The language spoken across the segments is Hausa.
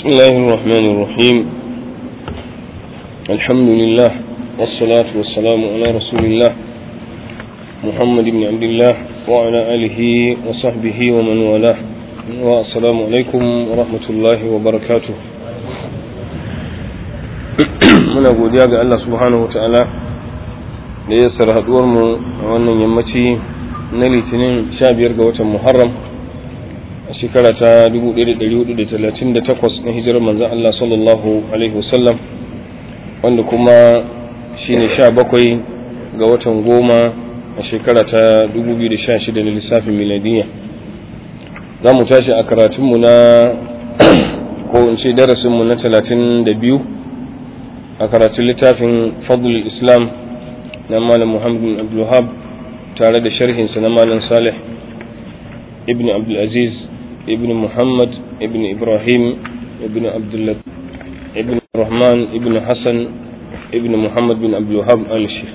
بسم الله الرحمن الرحيم الحمد لله والصلاة والسلام على رسول الله محمد بن عبد الله وعلى آله وصحبه ومن والاه والسلام عليكم ورحمة الله وبركاته muna godiya ga Allah subhanahu wa ta'ala da ya sara mu a wannan yammaci na litinin 15 ga watan Muharram a shekara ta 1438 na hijirar manzan Allah sallallahu Alaihi wasallam wanda kuma shi ne 17 ga watan goma a shekara ta 2016 na lissafin miladiyya za mu tashi a karatunmu na ko in ce darasinmu na 32 a karatun littafin fadlul islam na malam muhammad bin abdulhab tare da sharhinsa na malam salih ibn abdulaziz ابن محمد ابن إبراهيم ابن عبد الله ابن الرحمن ابن حسن ابن محمد بن عبد الوهاب آل الشيخ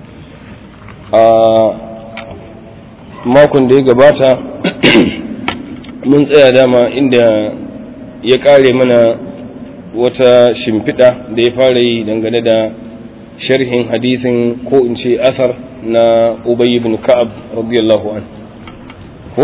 makon da ya gabata mun tsaya dama inda ya kare mana wata shimfiɗa da ya fara yi dangane da sharhin hadisin ko in ce asar na ubay ibn ka'ab radiyallahu an ko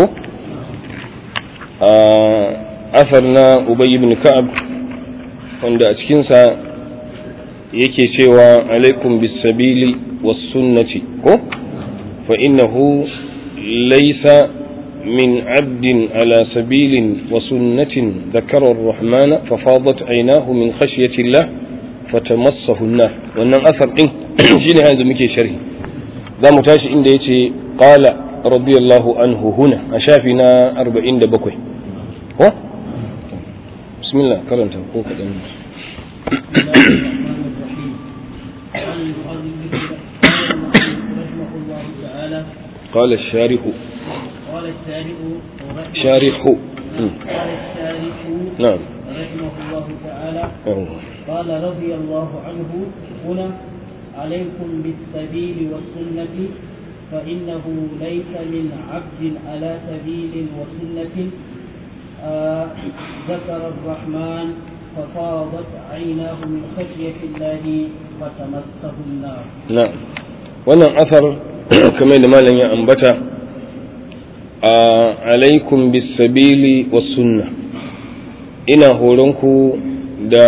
asar na Ubay ibn Ka'ab wanda a cikinsa yake cewa alaikum bisabili was sunnati ko fa innahu laysa min abdin ala sabilin wa sunnatin dhakara ar-rahman fa fadat aynahu min khashyati Allah fatamassahu an-nar wannan asar din shine yanzu muke sharhi zamu tashi inda yace qala radiyallahu anhu huna a shafi na 47 ko bismillah karanta ko kadan قال الشارح قال الشارح شارح قال الشارح نعم رحمه الله تعالى أوه. قال رضي الله عنه هنا عليكم بالسبيل والسنة فإنه ليس من عبد على سبيل وسنة آه ذكر الرحمن ففاضت عيناه من خشية الله فتمسه النار نعم wannan asar kamar da malam ya ambata a alaikum bisabili was sunna ina horonku da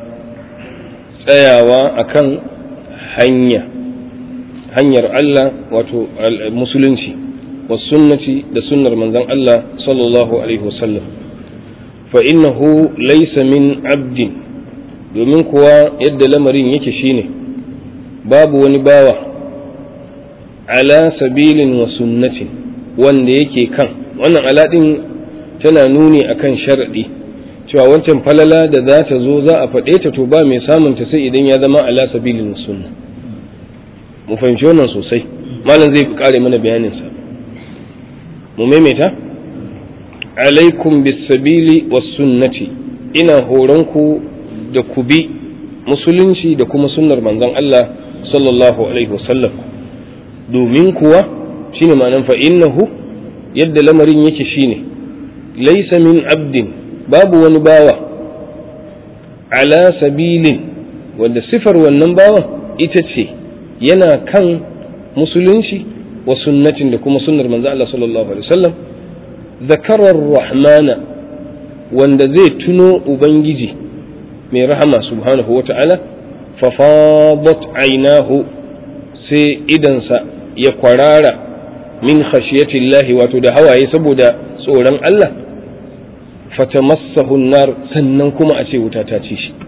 tsayawa akan hanya hanyar Allah wato musulunci was sunnati da sunnar manzon Allah sallallahu alaihi wasallam fa innahu laysa min abdin domin kuwa yadda lamarin yake shine babu wani bawa ala sabilin wa sunnatin wanda yake kan wannan aladin tana nuni akan sharadi cewa wancan falala da za ta zo za a faɗe ta to ba mai samun ta sai idan ya zama ala sabilin sunna mu fahimci wannan sosai malam zai kare mana bayaninsa mu maimaita alaikum bisabili was sunnati ina horonku da ku bi musulunci da kuma sunnar manzon Allah sallallahu alaihi wasallam domin kuwa shine ma'anan fa innahu yadda lamarin yake shine laysa min abdin babu wani bawa ala sabilin wanda sifar wannan bawan ita ce yana kan musulunci wa sunnatin da kuma sunnar manzo Allah sallallahu alaihi wasallam zakarar rahmana wanda zai tuno ubangiji mai rahama subhanahu wata'ala fa fadat ainahu sai idansa ya kwarara min khashiyatillahi wato da hawaye saboda tsoron Allah fatamassahu nar sannan kuma a ce wuta ta ci shi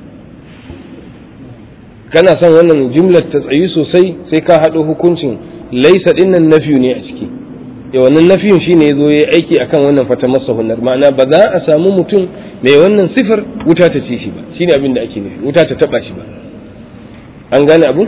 kana son wannan jumlar ta tsayi sosai sai ka haɗo hukuncin laisa dinnan nafiyu ne a ciki ya wannan nafiyun shine yazo yayi aiki akan wannan fatamassahu nar ma'ana ba za a samu mutum mai wannan sifar wuta ta ci shi ba shine abin da ake nufi wuta ta taba shi ba an gane abu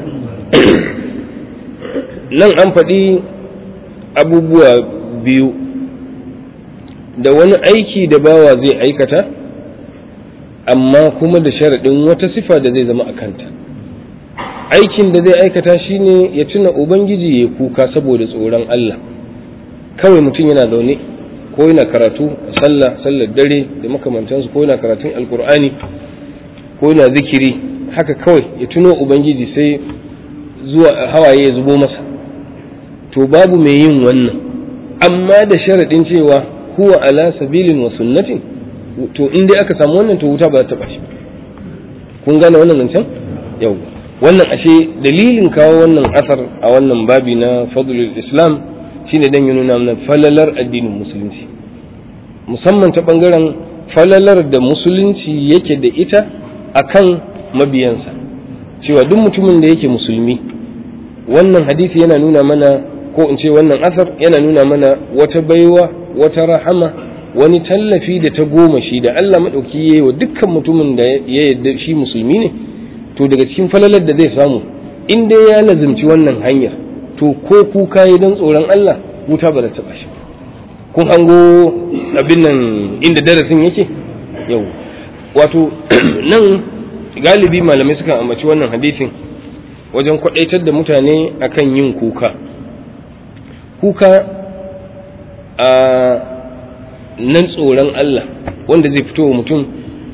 nan an faɗi abubuwa biyu da wani aiki da bawa zai aikata amma kuma da sharaɗin wata sifa da zai zama a kanta aikin da zai aikata shine ya tuna ubangiji ya kuka saboda tsoron Allah kawai mutum yana zaune ko yana karatu a sallah sallar dare da makamantansu ko yana karatun alkur'ani ko yana zikiri haka kawai ya tuno ubangiji sai zuwa hawaye ya zubo masa to babu mai yin wannan amma da sharaɗin cewa huwa ala sabilin wa sunnatin to in dai aka samu wannan to wuta ba za ta ɓaci kun gane wannan zancen yau wannan ashe dalilin kawo wannan asar a wannan babi na fadlul islam shine dan ya nuna mana falalar addinin musulunci musamman ta bangaren falalar da musulunci yake da ita akan mabiyansa cewa duk mutumin da yake musulmi wannan hadisi yana nuna mana ko in ce wannan asar yana nuna mana wata baiwa wata rahama wani tallafi da ta goma shi da Allah maɗauki ya yi wa dukkan mutumin da ya yarda shi musulmi ne to daga cikin falalar da zai samu in dai ya lazimci wannan hanyar to ko kuka yi don tsoron Allah wuta ba da taɓa shi kun hango abin nan inda darasin yake yau wato nan galibi malamai suka ambaci wannan hadisin wajen kwadaitar da mutane akan yin kuka kuka a nan tsoron Allah wanda zai fito wa mutum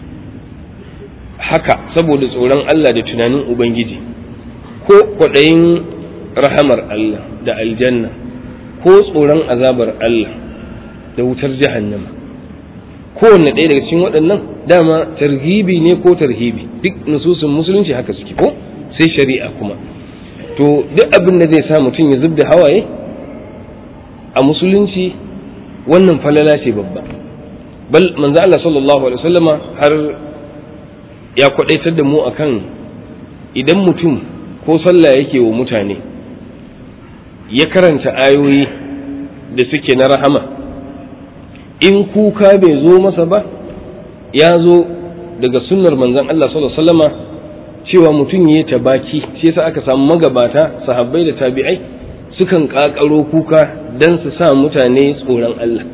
haka saboda tsoron Allah da tunanin Ubangiji ko kwaɗayin rahamar Allah da aljanna ko tsoron azabar Allah da wutar jahannama kowanne ɗaya daga cikin waɗannan dama tarhibi ne ko tarhibi duk nususun musulunci haka suke ko sai shari'a kuma to duk abin da zai sa mutum ya zub da hawaye a musulunci wannan falala ce babba bal manzo Allah sallallahu alaihi wasallama har ya kwadaitar da mu akan idan mutum ko sallah yake wa mutane ya karanta ayoyi da suke na rahama in kuka bai zo masa ba ya zo daga sunnar manzon Allah sallallahu alaihi wasallama cewa mutum ya tabaki shi yasa aka samu magabata sahabbai da tabi'ai sukan kakaro kuka dan su sa mutane tsoron Allah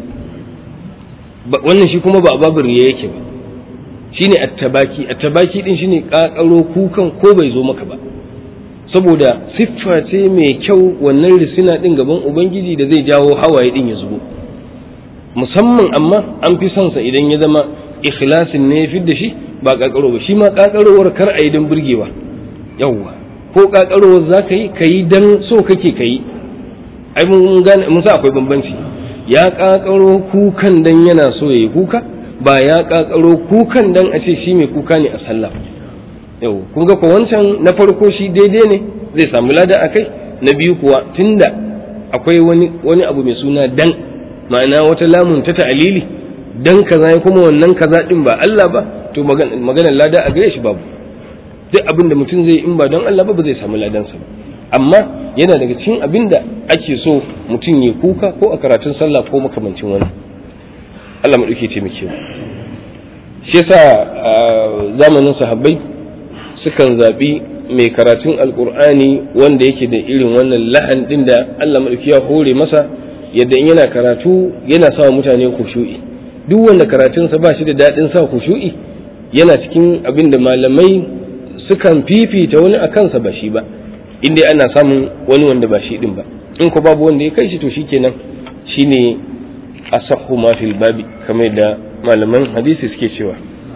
wannan shi kuma ba babu riya yake ba shine attabaki attabaki din shine kakaro kukan ko bai zo maka ba saboda siffa ce mai kyau wannan risina din gaban ubangiji da zai jawo hawaye din ya zubo musamman amma an fi son sa idan ya zama ikhlasin ne ya da shi ba kakaro ba shi ma kakarowar kar a yi don burgewa yawwa ko kakarowar za ka yi ka yi don so kake ka yi ai mun gane mun sa akwai bambanci ya kakaro kukan dan yana so ya yi kuka ba ya kakaro kukan dan a ce shi mai kuka ne a sallah yau kun ga ko wancan na farko shi daidai ne zai samu lada a kai na biyu kuwa tunda akwai wani wani abu mai suna dan ma'ana wata lamun ta ta'alili dan kaza kuma wannan kaza din ba Allah ba to maganar lada a gare shi babu duk abin da mutum zai in ba don Allah ba ba zai samu ladansa ba amma yana daga cikin abin da ake so mutum ya kuka ko a karatun sallah ko makamancin wani Allah maɗauke taimake mu shi yasa zamanin sahabbai sukan zaɓi mai karatun alkur'ani wanda yake da irin wannan lahan ɗin da Allah maɗauki ya hore masa yadda in yana karatu yana sa mutane kushu'i duk wanda karatunsa ba shi da daɗin sa kushu'i yana cikin abin da malamai sukan fifita wani a kansa ba shi ba inda ana samun wani wanda ba shi din ba in ko babu wanda ya kai shi to shikenan shine asahhu ma fil babi kamar da malaman hadisi suke cewa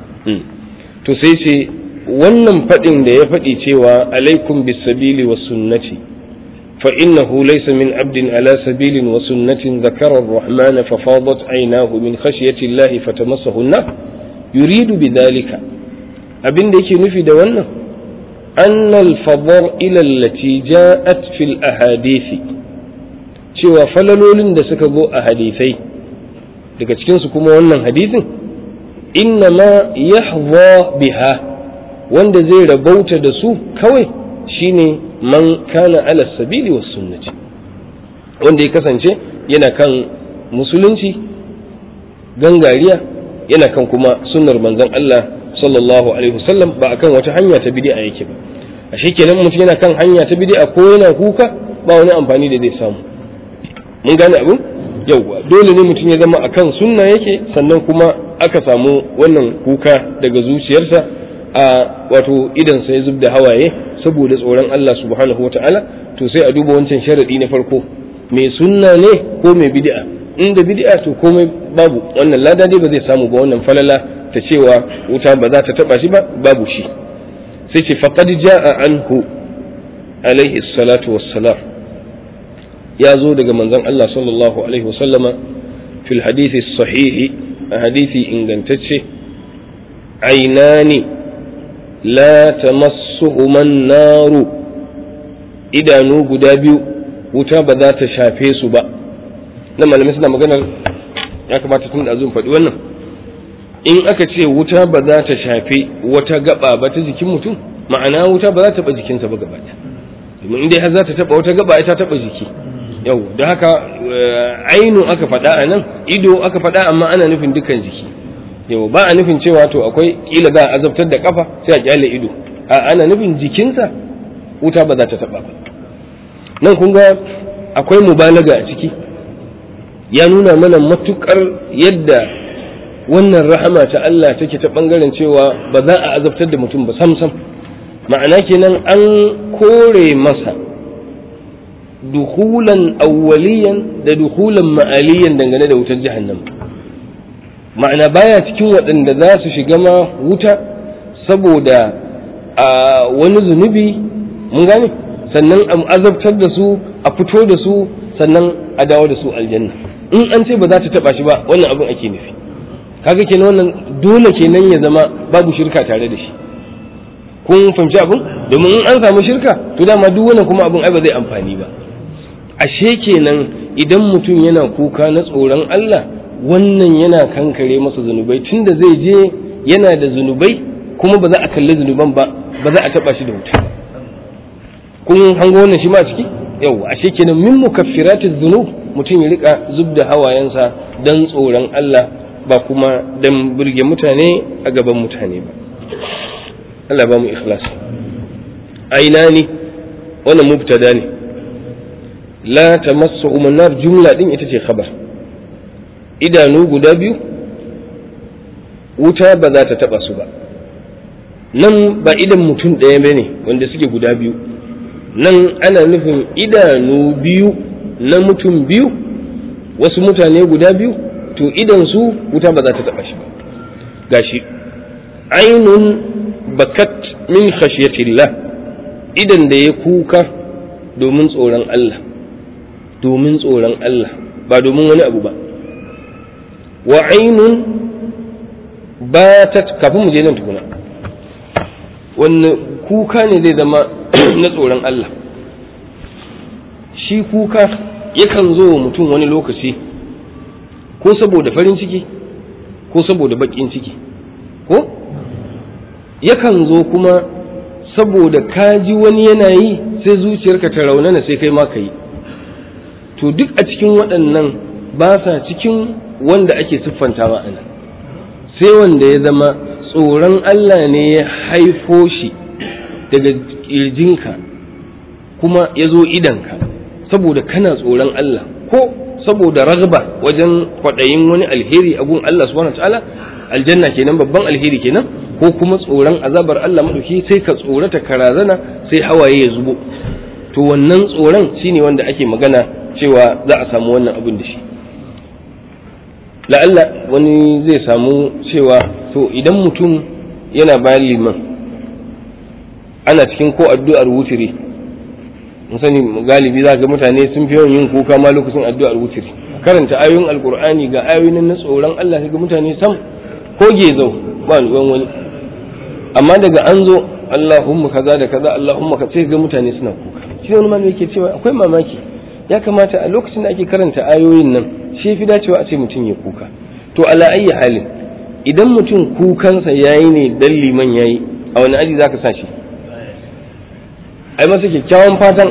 to sai ce wannan fadin da ya faɗi cewa alaikum bis sabili was sunnati fa innahu laysa min abdin ala sabilin wa sunnatin dhakara ar-rahman fa fadat aynahu min khashyati allahi fatamassahu an yuridu bidhalika abin da yake nufi da wannan أن الفضائل التي جاءت في الأحاديث cewa falalolin da suka zo a hadisai daga cikinsu kuma wannan hadisin inna ma yahza biha wanda zai rabauta da su kawai shine man kana ala sabili was sunnati wanda ya kasance yana kan musulunci gangariya yana kan kuma sunnar manzon Allah sallallahu alaihi wasallam ba akan wata hanya ta bid'a yake ba a kenan mutum yana kan hanya ta bid'a ko yana kuka ba wani amfani da zai samu mun gane abin yauwa dole ne mutum ya zama akan sunna yake sannan kuma aka samu wannan kuka daga zuciyarsa a wato idan sai zub da hawaye saboda tsoron Allah subhanahu wataala to sai a duba wancan sharadi na farko mai sunna ne ko mai bid'a inda bid'a to komai babu wannan lada dai ba zai samu ba wannan falala ta cewa wuta ba za ta taba shi ba babu shi sai ce faqad jaa anhu alaihi salatu wassalam ya zo daga manzon Allah sallallahu alaihi wasallama fil hadithi sahihi a hadithi ingantacce ainani la tamassuhuma naru idanu guda biyu wuta ba za ta shafe su ba nan malamai suna maganar ya kamata tun da faɗi wannan in aka ce wuta ba za ta shafe wata gaba ba ta jikin mutum ma'ana wuta ba za ta taɓa jikinsa ba gaba domin inda har za ta taɓa wata gaba ta taɓa jiki yau da haka ainu aka faɗa a nan ido aka faɗa amma ana nufin dukkan jiki yau ba a nufin cewa to akwai kila za a azabtar da kafa sai a kyale ido a ana nufin jikinsa wuta ba za ta taɓa ba nan kun ga akwai mubalaga a ciki ya nuna mana matukar yadda wannan rahama ta Allah take ta bangaren cewa ba za a azabtar da mutum ba sam sam ma'ana kenan an kore masa dukulan awwaliyan da dukulan ma'aliyan dangane da wutar jahannam ma'ana baya cikin waɗanda za su shiga ma wuta saboda a wani zunubi mun gane sannan a azabtar da su a fito da su sannan a dawo da su aljanna in an ce ba za ta taba shi ba wannan abin ake nufi kaga kenan wannan dole kenan ya zama babu shirka tare da shi kun fahimci abin domin in an samu shirka to dama duk wannan kuma abin ai ba zai amfani ba ashe kenan idan mutum yana kuka na tsoron Allah wannan yana kankare masa zunubai tunda zai je yana da zunubai kuma ba za a kalli zunuban ba ba za a taba shi da wuta kun hango wannan shi ma ciki yau ashe kenan min mukaffiratiz zunub mutum ya rika zub da hawayensa dan tsoron Allah ba kuma dan burge mutane a gaban mutane ba Allah ba mu ikhlas aina ne wannan mubtada ne la tamassu nar jumla din ita ce khabar idanu guda biyu wuta ba za ta taba su ba nan ba idan mutum ɗaya bane wanda suke guda biyu nan ana nufin idanu biyu na mutum biyu wasu mutane guda biyu to idan su wuta ba za ta taba shi ba gashi ainun bakat min khashiyatillah idan da ya kuka domin tsoron Allah domin tsoron Allah ba domin wani abu ba wa ainun batat kafin mu je nan tukuna wanne kuka ne zai zama na tsoron Allah shi kuka yakan zo wa mutum wani lokaci ko saboda farin ciki ko saboda baƙin ciki ko yakan zo kuma saboda ka ji wani yana yi sai zuciyarka ta raunana sai kai ma ka yi to duk a cikin waɗannan ba sa cikin wanda ake siffantawa a nan sai wanda ya zama tsoron Allah ne ya haifo shi daga ƙirjinka kuma ya zo idanka saboda kana tsoron Allah ko saboda ragba wajen kwaɗayin wani alheri a gun Allah subhanahu ta'ala aljanna kenan babban alheri kenan ko kuma tsoron azabar Allah maɗauki sai ka tsorata ka razana sai hawaye ya zubo to wannan tsoron shine wanda ake magana cewa za a samu wannan abin da shi la'alla wani zai samu cewa to idan mutum yana bayan liman ana cikin ko addu'ar wutiri mun sani galibi za ga mutane sun fi yawan yin kuka ma lokacin addu'ar wutiri karanta ayoyin alkur'ani ga ayoyin na tsoron Allah ga mutane sam ko gezau ba ruwan wani amma daga an zo Allahumma kaza da kaza Allahumma ka sai ga mutane suna kuka shi wani malami yake cewa akwai mamaki ya kamata a lokacin da ake karanta ayoyin nan shi fi dacewa a ce mutum ya kuka to ala ayyi halin idan mutum kukansa yayi ne dan liman yayi a wani aji zaka sa shi ai masa kyakkyawan fatan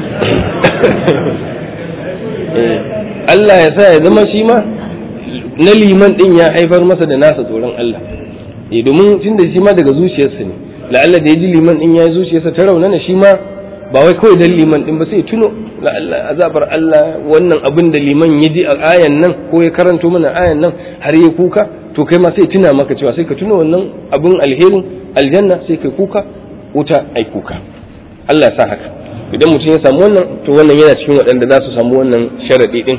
Allah ya sa ya zama shi ma na liman din ya haifar masa da nasa tsoron Allah eh domin tun da shi ma daga zuciyarsa ne la'alla da ya ji liman din ya zuciyarsa ta raunana shi ma ba wai kawai dan liman din ba sai tuno la'alla azabar Allah wannan abin da liman ya ji a ayan nan ko ya karanto mana ayan nan har ya kuka to kai ma sai tuna maka cewa sai ka tuno wannan abin alherin aljanna sai kai kuka wuta ai kuka Allah ya sa haka idan mutum ya samu wannan to wannan yana cikin waɗanda za su samu wannan sharaɗi ɗin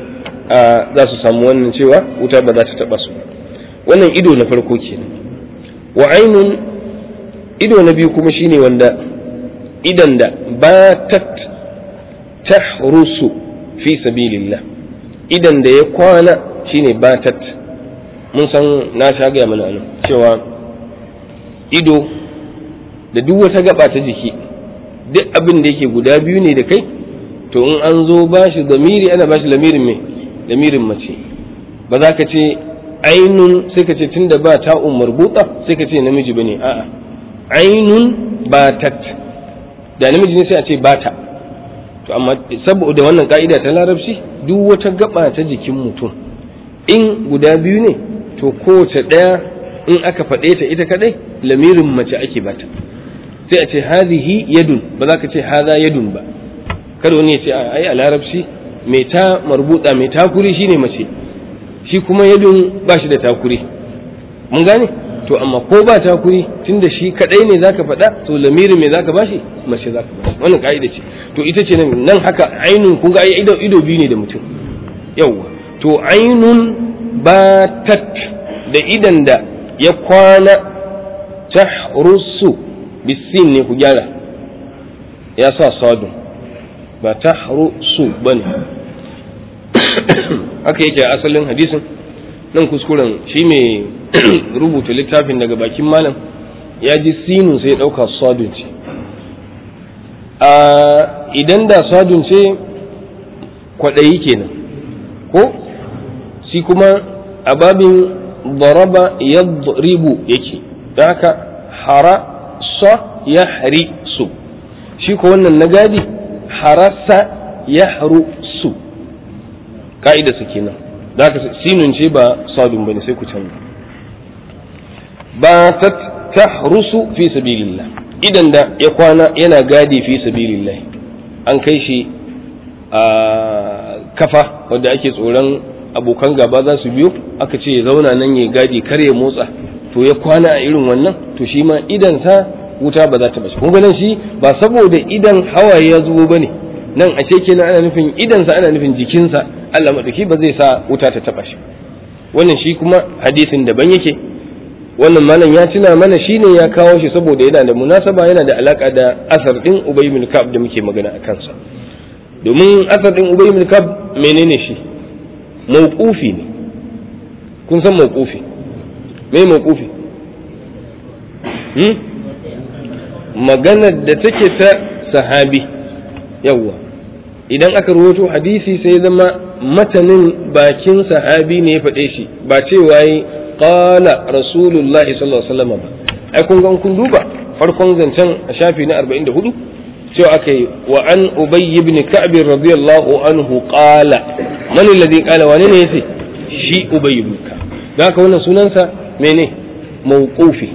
za su samu wannan cewa wuta ba za ta taba su wannan ido na farko kenan wa ainun ido na biyu kuma shine wanda idan da batat tahrusu fi sabilillah idan da ya kwana shine batat mun san na sha gaya mana nan cewa ido da duk wata gaba ta jiki duk abin da yake guda biyu ne da kai to in an zo ba shi zamiri ana ba shi lamirin mai lamirin mace ba za ka ce ainun sai ka ce tunda ba ta umar buɗa sai ka ce namiji ba ne a'a ainun batat da namiji ne sai a ce bata to amma saboda wannan ka'ida ta larabci duk wata gaba ta jikin mutum in guda biyu ne to kowace ɗaya in aka faɗe ta ita kadai lamirin mace ake bata sai a ce hadhihi yadun ba za ka ce hadha yadun ba kada wani ya ce ai a larabci mai ta marbuta mai takuri shine mace shi kuma yadun ba shi da takuri mun gane to amma ko ba takuri tunda shi kadai ne zaka faɗa to lamirin me zaka bashi mace zaka bashi wannan ka'ida ce to ita ce nan haka ainun kun ga ai ido ido biyu ne da mutum yawwa to ainun batat da idan da ya kwana tahrusu bisin ne ku gyara ya sa sadun ba tahrusu bane haka yake a asalin hadisin nan kuskuren shi mai rubuta littafin daga bakin malam ya ji sinu sai ya ɗauka sadun ce idan da sadun ce kwaɗayi kenan ko shi kuma a babin daraba yadribu yake don haka hara sa ya hari su shi ko wannan na gadi harasa ya haru su ka'ida su kenan da haka sinun ce ba sadun bane sai ku canza ba ta tahrusu fi sabilillah idan da ya kwana yana gadi fi sabilillah an kai shi a kafa wadda ake tsoron abokan gaba za su biyo aka ce ya zauna nan ya gadi kar ya motsa to ya kwana a irin wannan to shi ma idan sa wuta ba za ta bashi kun ganin shi ba saboda idan hawaye ya zubo bane nan a ce kenan ana nufin idansa ana nufin jikinsa Allah madauki ba zai sa wuta ta taba shi wannan shi kuma hadisin daban yake wannan malam ya tuna mana shine ya kawo shi saboda yana da munasaba yana da alaka da asar din Ubay bin Ka'ab da muke magana a kansa domin asar din Ubay bin Ka'ab menene shi mauqufi ne kun san mauqufi me mauqufi hmm? maganar da take ta sahabi yawwa idan aka rawaito hadisi sai zama matanin bakin sahabi ne ya faɗe shi ba cewa yi qala rasulullahi sallallahu alaihi wasallam ba ai kun ga kun duba farkon zancen a shafi na 44 cewa aka yi wa an ubay ibn ka'b radiyallahu anhu qala man alladhi qala wani ne yace shi ubay ibn ka'b da haka wannan sunansa mene mawqufi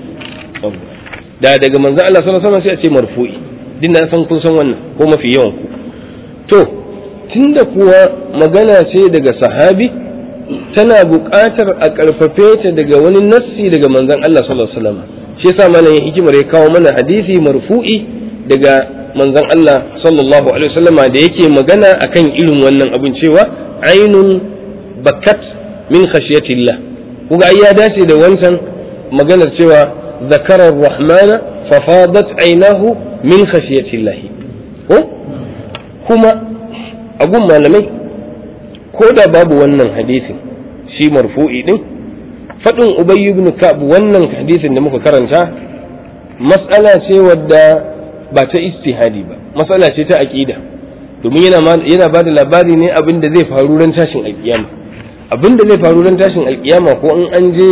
da daga manzo Allah sallallahu alaihi wasallam sai a ce marfu'i din da san kun san wannan ko mafi yawan ku to tunda kuwa magana ce daga sahabi tana buƙatar a ƙarfafe ta daga wani nassi daga manzon Allah sallallahu alaihi wasallam shi yasa malam ya hikimar ya kawo mana hadisi marfu'i daga manzon Allah sallallahu alaihi wasallam da yake magana akan irin wannan abin cewa ainun bakat min khashiyatillah kuga ai ya dace da wancan maganar cewa zakarar rahmana fafadat ainahu min khashiyatillah ko kuma a gun malamai ko da babu wannan hadisin shi marfu'i din faɗin ubay ibn ka'b wannan hadisin da muka karanta mas'ala ce wadda ba ta istihadi ba mas'ala ce ta aqida domin yana yana ba da labari ne abin da zai faru ran tashin alkiyama abin da zai faru ran tashin alkiyama ko in an je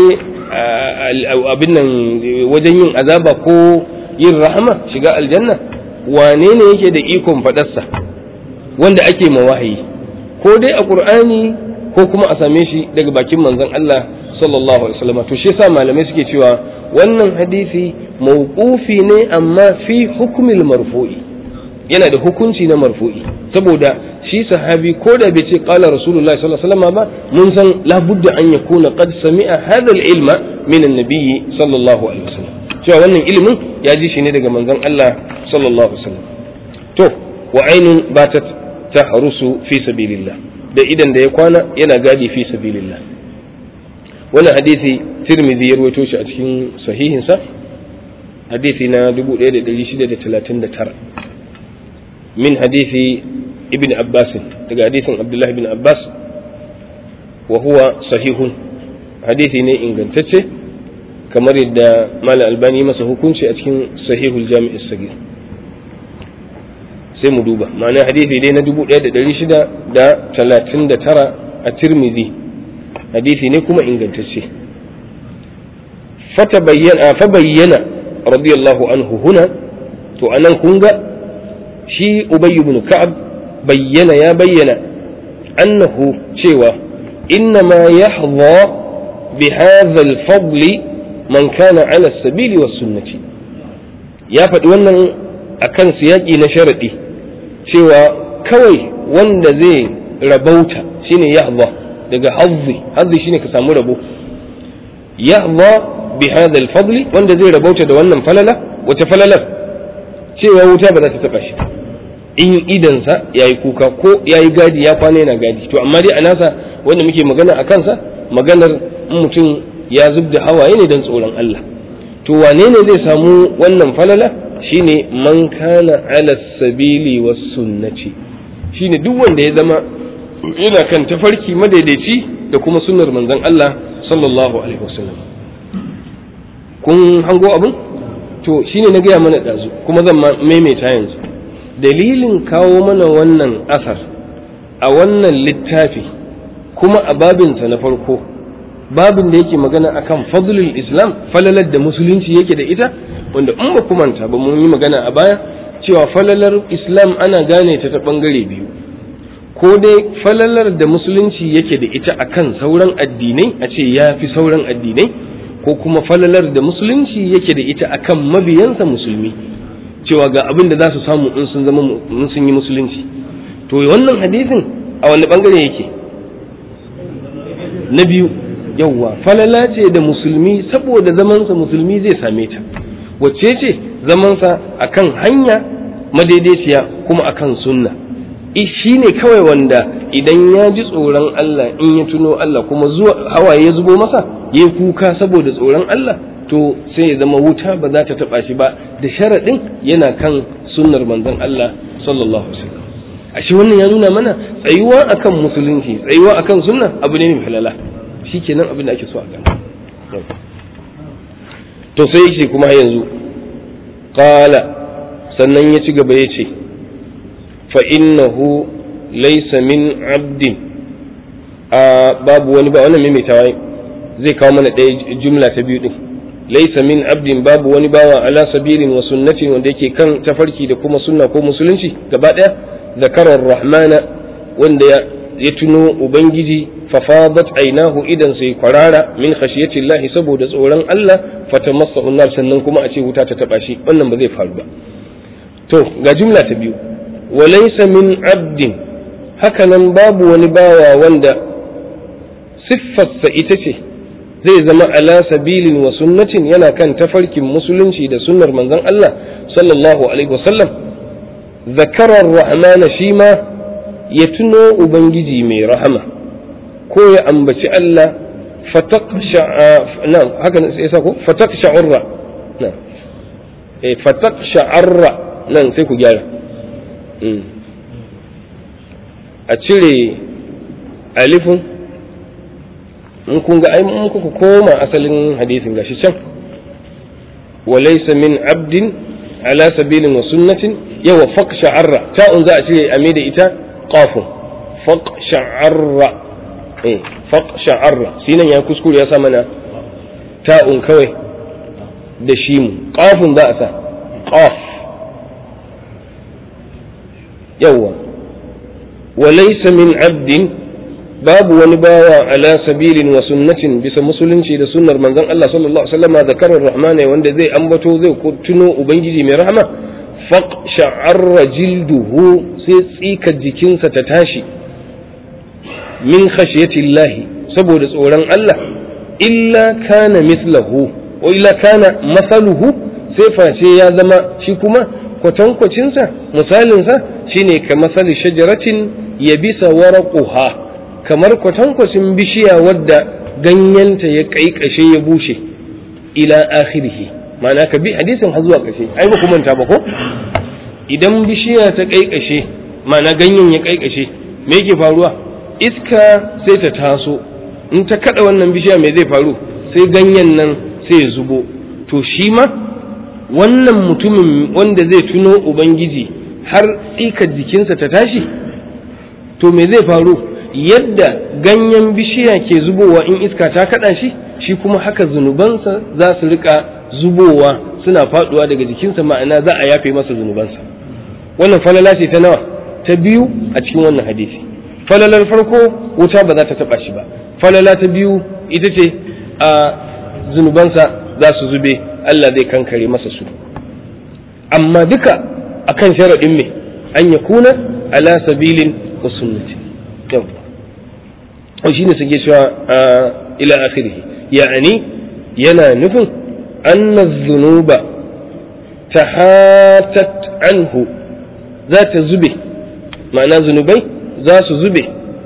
abin nan wajen yin azaba ko yin rahama shiga aljanna wane ne yake da ikon faɗarsa wanda ake ma wahayi ko dai a qur'ani ko kuma a same shi daga bakin manzon Allah sallallahu alaihi wasallam to shi yasa malamai suke cewa wannan hadisi mawqufi ne amma fi hukmil marfu'i yana da hukunci na marfu'i saboda shi sahabi ko da bai ce qala rasulullahi sallallahu alaihi wasallam ba mun san labudda an yakuna qad sami'a hadha al-ilma min an-nabiy sallallahu alaihi wasallam cewa wannan ilimin ya ji shi ne daga manzon Allah sallallahu alaihi wasallam to wa ainun batat tahrusu fi sabilillah da idan da ya kwana yana gadi fi sabilillah wannan hadisi tirmidhi ya rawaito shi a cikin sahihinsa hadisi na 1639 min hadisi ibn abbas daga hadisin abdullahi ibn abbas wa huwa sahihun hadisi ne ingantacce kamar yadda malam albani masa hukunci a cikin sahihul jami'is sagir sai mu duba ma'ana hadisi dai na 1639 a tirmidhi hadisi ne kuma ingantacce fata bayyana fa bayyana radiyallahu anhu huna to anan kun ga shi ubay ibn ka'ab bayyana ya bayyana annahu cewa innama yahdha bi hadha al-fadl man kana ala as-sabili was-sunnati ya faɗi wannan akan siyaki na sharadi cewa kawai wanda zai rabauta shine yahdha daga hazzi hazzi shine ka samu rabo yahdha bi hadha al-fadl wanda zai rabauta da wannan falala wace falalar cewa wuta ba za ta taba shi in idansa yayi kuka ko yayi gadi ya kwana yana gadi to amma dai a nasa wanda muke magana a kansa maganar mutum ya zub da hawaye ne don tsoron Allah to wane ne zai samu wannan falala shine man kana ala sabili was sunnati shine duk wanda ya zama yana kan tafarki madaidaici da kuma sunnar manzon Allah sallallahu alaihi wasallam kun hango abin to shine na gaya mana ɗazu kuma zan maimaita yanzu dalilin kawo mana wannan asar a wannan littafi kuma a babinsa na farko babin da yake magana akan fadlul islam falalar da musulunci yake da ita wanda in ba manta ba mun yi magana a baya cewa falalar islam ana gane ta ta bangare biyu ko dai falalar da musulunci yake da ita akan sauran addinai a ce ya fi sauran addinai ko kuma falalar da musulunci yake da ita akan mabiyansa musulmi cewa ga abin da za su samu in sun zama in sun yi musulunci to wannan hadisin a wani bangare yake na biyu yawwa falala ce da musulmi saboda zamansa musulmi zai same ta wacce ce zamansa akan hanya madaidaiciya kuma akan sunna shi ne kawai wanda idan ya ji tsoron Allah in ya tuno Allah kuma zuwa hawaye ya zubo masa ya kuka saboda tsoron Allah to sai ya zama wuta ba za ta taba shi ba da sharaɗin yana kan sunnar manzon Allah sallallahu alaihi wasallam ashe wannan ya nuna mana tsayuwa akan musulunci tsayuwa akan sunna abu ne mai halala shikenan abin da ake so a gani to sai yake kuma yanzu qala sannan ya ci gaba ya ce fa innahu laysa min abdin a babu wani ba wannan maimaitawa zai kawo mana ɗaya jumla ta biyu din laysa min abdin babu wani bawa ala sabilin wa sunnatin wanda yake kan tafarki da kuma sunna ko musulunci gaba ɗaya zakarar rahmana wanda ya tuno ubangiji fafadat ainahu idan sai kwarara min khashiyati Allah saboda tsoron Allah fatamassa unnar sannan kuma a ce wuta ta taba shi wannan ba zai faru ba to ga jumla ta biyu walaysa min abdin hakanan babu wani bawa wanda siffarsa ita ce zai zama ala sabilin wa sunnatin yana kan tafarkin musulunci da sunnar manzon Allah sallallahu alaihi wasallam zakarar rahmana shi ma ya tuno ubangiji mai rahama ko ya ambaci Allah fatak sha'urra fatak sha'arra nan sai ku gyara a cire alifin in kun ga in kuka koma asalin hadisin gashi can walaysa min abdin ala sabilin wa sunnatin yawa faq sha'arra ta'un za a cire a da ita qafun faq sha'arra eh faq sha'arra sinan ya kuskure ya sa mana ta'un kawai da shi mu qafun za a sa qaf yawa walaysa min abdin babu wani bawa ala sabilin wa sunnatin bisa musulunci da sunnar manzon Allah sallallahu alaihi wasallam zakarar rahmana wanda zai ambato zai tuno ubangiji mai rahama faq sha'arra jilduhu sai tsika jikinsa ta tashi min khashiyatillahi saboda tsoron Allah illa kana mislahu wa illa kana masaluhu sai face ya zama shi kuma kwatankwacinsa misalinsa shine ka masali shajaratin yabisa waraquha kamar kwatankwacin bishiya wadda ganyenta ya kaikashe ya bushe ila akhirihi ma'ana ka bi hadisin har zuwa ƙarshe ai ba ku manta ba ko idan bishiya ta kaikashe ma'ana ganyen ya kaikashe me yake faruwa iska sai ta taso in ta kada wannan bishiya me zai faru sai ganyen nan sai ya zubo to shi ma wannan mutumin wanda zai tuno ubangiji har tsikar jikinsa ta tashi to me zai faru yadda ganyen bishiya ke zubowa in iska ta kada shi shi kuma haka zunubansa za su rika zubowa suna faduwa daga jikinsa ma'ana za a yafe masa zunubansa wannan falala ce ta nawa ta biyu a cikin wannan hadisi falalar farko wuta ba za ta taba shi ba falala ta biyu ita ce a zunubansa za su zube Allah zai kankare masa su amma duka akan sharaɗin me an ya kuna ala sabilin wa sunnati yau shi ne suke cewa ila akhirih ya'ani yana nufin anna zunuba tahatat anhu za ta zube ma'ana zunubai za su zube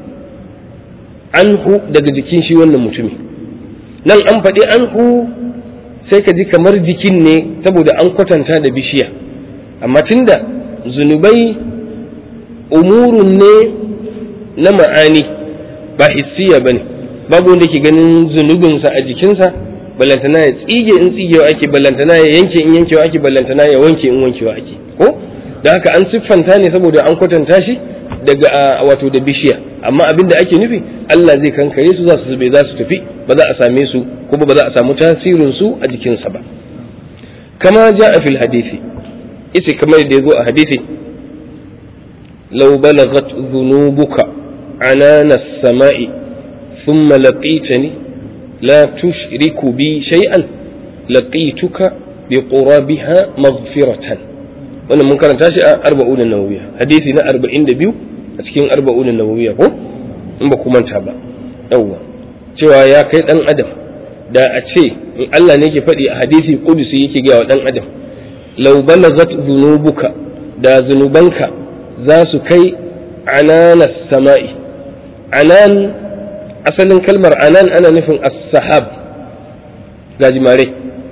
anhu daga jikin shi wannan mutumi nan an faɗi anhu sai ka ji kamar jikin ne saboda an kwatanta da bishiya amma tunda zunubai umurun ne na ma'ani ba hissiya ba ne babu wanda ke ganin zunubinsa a jikinsa ballantana ya tsige in tsigewa ake ballantana ya yanke in yankewa ake ballantana ya wanke in wankewa ake ko da haka an siffanta ne saboda an kwatanta shi daga wato da bishiya amma abin da ake nufi Allah zai kankare su za su zube za su tafi ba za a same su kuma ba za a samu tasirin su a jikinsa ba kama ja a fil hadisi ita kamar da ya zo a hadisi law balagat dhunubuka anana as-sama'i thumma laqitani la tushriku bi shay'an laqituka bi qurabiha maghfiratan wannan mun karanta shi a arba'un nawawiya hadisi na 42 a cikin arba'un nawawiya ko in ba ku manta ba yawwa cewa ya kai dan adam da a ce in Allah ne ke faɗi a hadisi kudusi yake ga wa dan adam law balagat dhunubuka da zunubanka za su kai anana sama'i anan asalin kalmar anan ana nufin as-sahab gajimare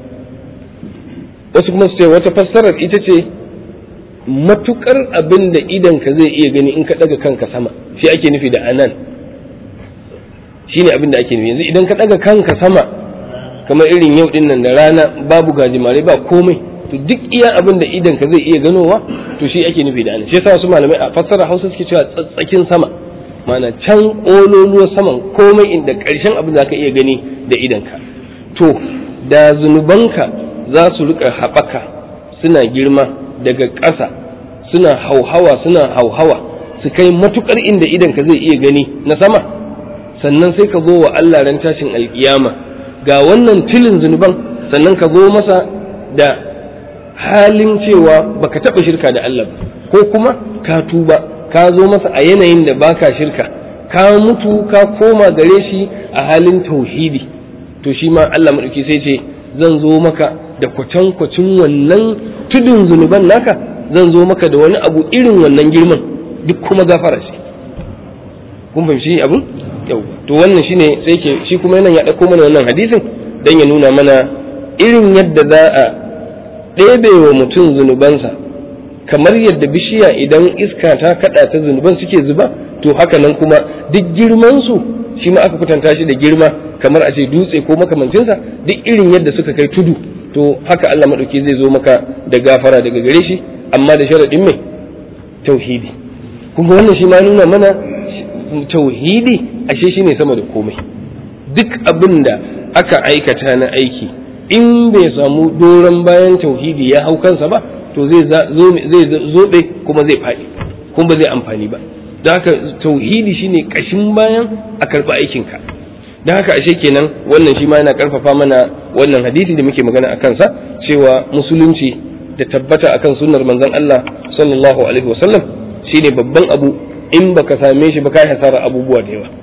wasu kuma su ce wata fassarar ita ce matukar abin da idanka zai iya gani in ka daga kanka sama shi ake nufi da anan shi ne abin da ake nufi yanzu idan ka daga kanka sama kamar irin yau din nan da rana babu gajimare ba komai to duk iya abin da idanka zai iya ganowa to shi ake nufi da anan shi yasa wasu malamai a fassara hausa suke cewa tsatsakin sama mana can ƙololuwar saman komai inda ƙarshen abin da ka iya gani da idanka to da zunubanka za su rika haɓaka suna girma daga ƙasa suna hauhawa suna hauhawa su kai matukar inda idanka zai iya gani na sama sannan sai ka zo wa Allah ran tashin alkiyama ga wannan tilin zunuban sannan ka zo masa da halin cewa baka taɓa shirka da Allah ba ko kuma ka tuba ka zo masa a yanayin da baka shirka ka mutu ka koma gare shi a halin tauhidi to shi ma Allah maɗauki sai ce zan zo maka da kwatankwacin wannan tudun zunuban naka zan zo maka da wani abu irin wannan girman duk kuma gafara shi kun fahimci abin yau to wannan shine sai ke shi kuma yana ya dauko mana wannan hadisin dan ya nuna mana irin yadda za a ɗebe wa mutum zunubansa kamar yadda bishiya idan iska ta kada ta zunuban suke zuba to haka nan kuma duk girman su shi ma aka kwatanta shi da girma kamar a ce dutse ko makamancinsa duk irin yadda suka kai tudu to haka Allah maɗauki zai zo maka da gafara daga gare shi amma da sharaɗin mai tauhidi kuma wannan shi ma nuna mana tauhidi ashe shi ne sama da komai duk abin da aka aikata na aiki in bai samu doron bayan tauhidi ya hau kansa ba to zai zobe kuma zai faɗi kuma ba zai amfani ba da haka tauhidi shine ƙashin bayan a karɓi aikinka da haka ashe kenan wannan shi ma yana karfafa mana wannan hadisi da muke magana a kansa cewa musulunci da tabbata akan sunnar manzon Allah sallallahu alaihi wasallam shine babban abu in baka same shi ba kai hasara abubuwa da yawa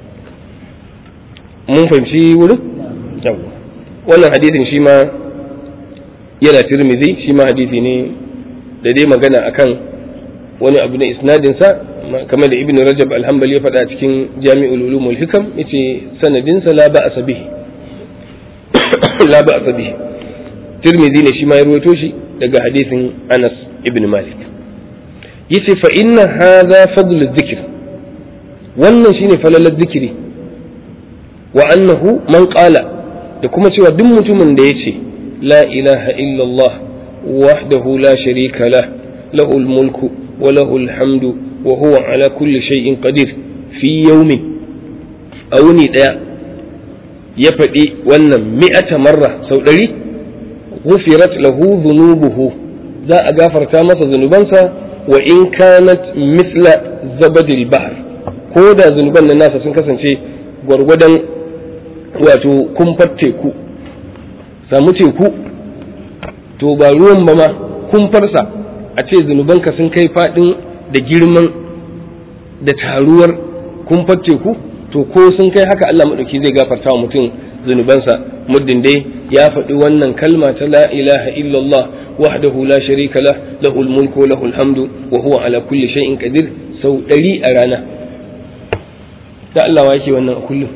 mun fahimci wurin yawa wannan hadisin shi ma yana tirmidhi shi ma hadisi ne da dai magana akan wani abu na isnadin sa kamar da ibn rajab alhambali ya faɗa cikin jami'ul ulum wal hikam yace sanadinsa la ba'sa bihi la ba'sa bihi tirmidhi ne shi ma ya ruwaito shi daga hadisin anas ibn malik yace fa inna hadha fadl dhikr wannan shine falalar zikiri wa annahu man qala da kuma cewa duk mutumin da yace la ilaha illallah wahdahu la sharika lah lahul mulku wa lahul hamdu wa huwa ala kulli shay'in qadir fi yawmin awni daya ya faɗi wannan mi'ata marra sau ɗari ghufirat lahu dhunubuhu za a gafarta masa zunubansa wa in kanat misla zabadil bahr ko da zunuban nan nasa sun kasance gwargwadon wato kumfar teku samu teku to ba ruwan ba ma kumfarsa a ce zunubanka sun kai faɗin da girman da taruwar kumfar teku to ko sun kai haka Allah maɗauki zai gafarta wa mutum zunubansa muddin dai ya faɗi wannan kalma ta la ilaha illallah wahdahu la sharika lah lahul mulku wa lahul hamdu wa huwa ala kulli shay'in qadir sau ɗari a rana da Allah wa yake wannan a kullum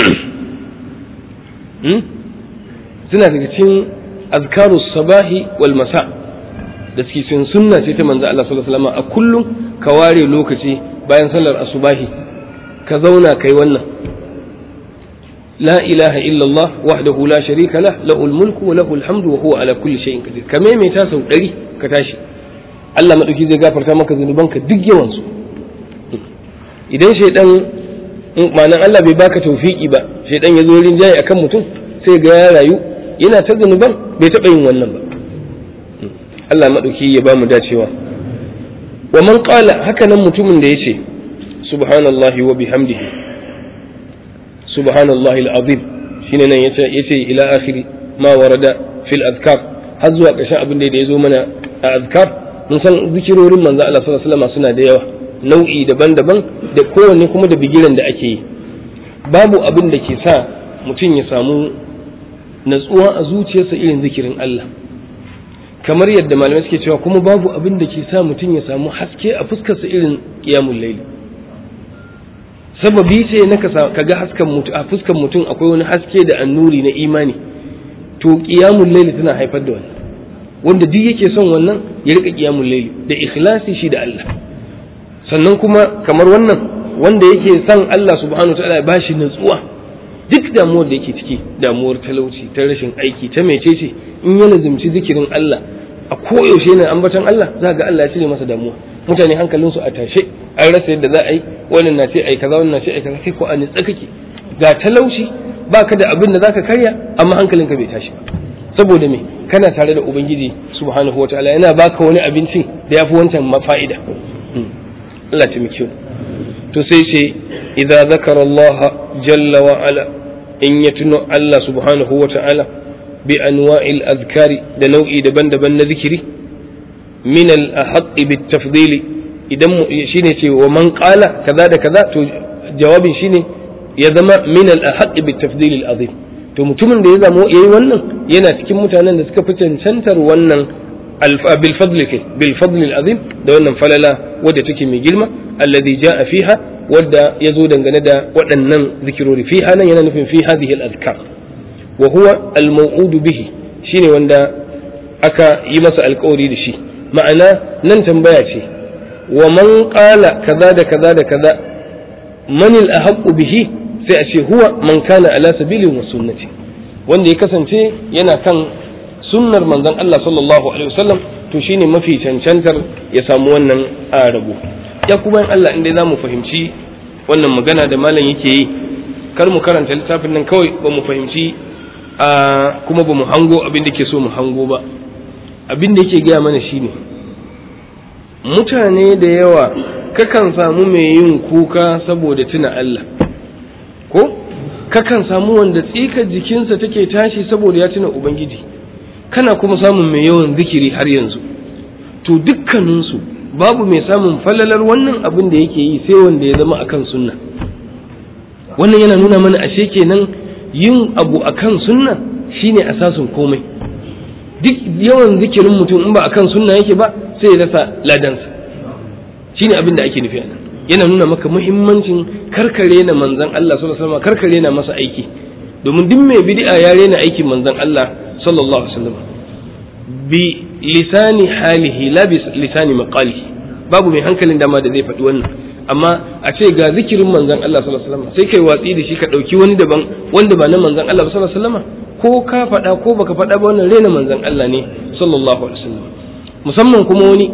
suna daga cikin azkaru sabahi wal masa da suke cikin sunna ce ta manzo Allah sallallahu alaihi wasallam a kullum ka ware lokaci bayan sallar asubahi ka zauna kai wannan la ilaha illallah wahdahu la sharika lah lahul mulku wa lahul hamdu wa huwa ala kulli shay'in qadir ka maimaita sau ɗari ka tashi Allah madauki zai gafarta maka zunubanka duk yawan su idan shaidan ma'anan Allah bai baka tawfiki ba shaidan ya zo rinjaye akan mutum sai ga ya rayu yana ta zunuban bai taɓa yin wannan ba Allah madauki ya ba mu dacewa wa man qala haka nan mutumin da yace subhanallahi wa bihamdihi subhanallahi al'azim shine nan yace yace ila akhiri ma warada fil azkar har zuwa ƙarshen abin da ya zo mana a azkar mun san zikirorin manzo Allah sallallahu alaihi wasallam suna da yawa nau'i daban-daban da kowanne kuma da bigiran da ake yi babu abin da ke sa mutum ya samu natsuwa a zuciyarsa irin zikirin Allah kamar yadda malamai suke cewa kuma babu abin da ke sa mutum ya samu haske a fuskarsa irin qiyamul layl sababi ce na ka ga haskan mutum a fuskan mutum akwai wani haske da annuri na imani to qiyamul layl tana haifar da wannan wanda duk yake son wannan ya rika qiyamul layl da ikhlasi shi da Allah sannan kuma kamar wannan wanda yake son Allah subhanahu wataala ya bashi nutsuwa duk damuwar da yake ciki damuwar talauci ta rashin aiki ta mecece in ya lazimci zikirin Allah a koyaushe yana ambaton Allah za ga Allah ya cire masa damuwa mutane hankalinsu a tashe an rasa yadda za a yi wannan na ce ai kaza wannan na ce ai kaza kai ko a nitsa kake ga talauci baka da abin da zaka karya amma hankalinka bai tashi ba saboda me kana tare da ubangiji subhanahu wataala yana baka wani abincin da yafi wancan mafa'ida Allah ta miki to sai ce idza zakara Allah jalla wa ala in ya tuno Allah subhanahu wataala bi anwa'il azkari da nau'i daban-daban na zikiri min al-ahqqi bit tafdili idan shine ce wa man qala kaza da kaza to jawabin shine ya zama min al-ahqqi bit tafdil al-azim to mutumin da ya zama yayi wannan yana cikin mutanen da suka fi cancantar wannan bil fadl kai bil fadl al-azim da wannan falala wadda take mai girma alladhi jaa fiha wadda yazo dangane da waɗannan zikirori fiha nan yana nufin fi hadhihi al-azkar wa huwa al-maw'ud bihi shine wanda aka yi masa alƙawari da shi ma'ana nan tambaya ce wa man qala kaza da kaza da kaza man al bihi sai a ce huwa man kana ala sabili wa sunnati wanda ya kasance yana kan sunnar manzon Allah sallallahu alaihi wasallam to shine mafi cancantar ya samu wannan arabu ya kuma in Allah inda zamu fahimci wannan magana da malam yake yi kar mu karanta littafin nan kawai ba mu fahimci a kuma ba mu hango abin da ke so mu hango ba abin da yake gaya mana shine mutane da yawa kakan samu mai yin kuka saboda tuna Allah ko kakan samu wanda tsikar jikinsa take tashi saboda ya tuna Ubangiji kana kuma samun mai yawan zikiri har yanzu to dukkaninsu babu mai samun falalar wannan abin da yake yi sai wanda ya zama akan sunna wannan yana nuna mana ashe kenan yin abu akan sunna shine asasin komai duk yawan zikirin mutum in ba akan sunna yake ba sai ya rasa ladansa shine abin da ake nufi anan yana nuna maka muhimmancin karkare na manzon Allah sallallahu alaihi wasallam karkare na masa aiki domin duk mai bid'a ya rena aikin manzon Allah sallallahu alaihi wasallam bi lisani halihi la bi lisani maqalihi babu mai hankalin dama da zai faɗi wannan amma a ce ga zikirin manzon Allah sallallahu alaihi wasallam sai kai watsi da shi ka ɗauki wani daban wanda ba na manzon Allah sallallahu alaihi wasallam ko ka faɗa ko baka faɗa ba wannan rena manzon Allah ne sallallahu alaihi wasallam musamman kuma wani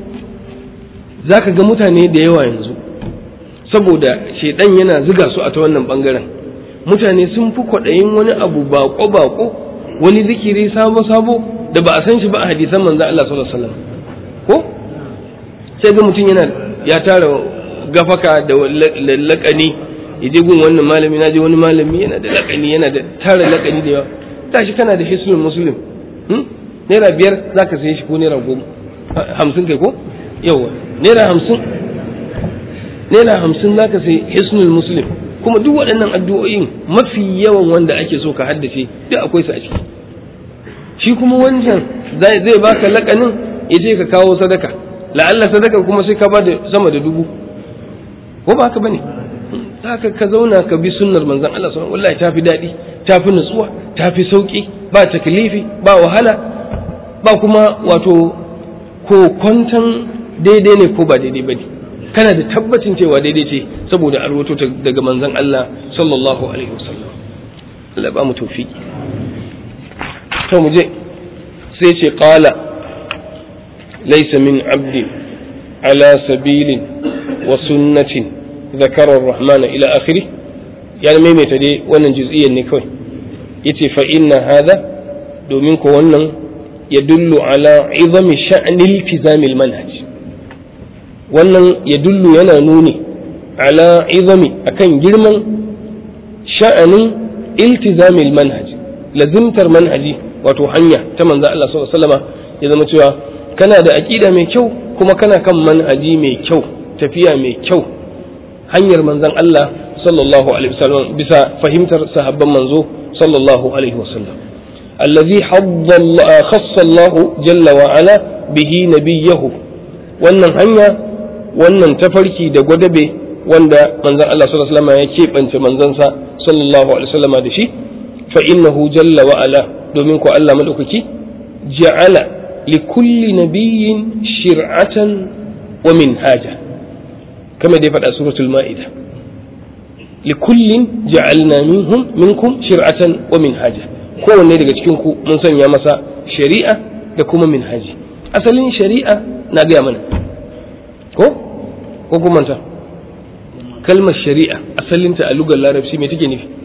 zaka ga mutane da yawa yanzu saboda shedan yana ziga su a ta wannan bangaren mutane sun fi kwaɗayin wani abu bako bako wani zikiri sabo sabo da ba a san shi ba a hadisan manzon Allah sallallahu alaihi wasallam ko sai ga mutum yana ya tara gafaka da lakani yaje gun wannan malami na je wani malami yana da lakani yana da tara lakani da yawa tashi kana da hisnul muslim naira biyar zaka saye shi ko naira goma hamsin kai ko yawa naira hamsin naira hamsin zaka sayi hisnul muslim kuma duk waɗannan addu'o'in mafi yawan wanda ake so ka haddace duk akwai su a ciki shi kuma wancan zai baka lakanin ya ce ka kawo sadaka la'alla sadaka kuma sai ka bada sama da dubu ko ba haka bane haka ka zauna ka bi sunnar manzon Allah sallallahu wallahi tafi daɗi tafi nutsuwa tafi sauki ba taklifi ba wahala ba kuma wato ko kwantan daidai ne ko ba daidai bane kana da tabbacin cewa daidai ce saboda arwato daga manzon Allah sallallahu alaihi wasallam Allah ba mu tawfiki to mu je sai ce qala laysa min abdin ala sabilin wa sunnatin ذكر الرحمن إلى آخره يعني ما يمتدي وانا جزئيا نكوي يتي فإن هذا دومينكو وانا يدل على عظم شأن التزام المنهج وانا يدل ينا نوني على عظم أكن جرما شأن التزام المنهج لزمتر منهجي wato hanya ta manzo Allah sallallahu alaihi wasallam ya zama cewa kana da aqida mai kyau kuma kana kan manhaji mai kyau tafiya mai kyau hanyar manzon Allah sallallahu alaihi wasallam bisa fahimtar sahabban manzo sallallahu alaihi wasallam allazi khassa Allah jalla wa ala bihi nabiyahu wannan hanya wannan tafarki da gwadabe wanda manzon Allah sallallahu alaihi wasallam ya keɓance manzansa sallallahu alaihi wasallam da shi fa innahu jalla wa ala domin ko Allah madaukaki ja'ala li kulli nabiyyin shir'atan wa minhaja كما دي فدا سورة المائدة لكل جعلنا منهم منكم شرعة ومنهاجا kowanne daga cikin ku mun sanya masa shari'a da kuma minhaji asalin shari'a na gaya mana ko ko kuma ta kalmar shari'a asalinta a lugar larabci me take nufi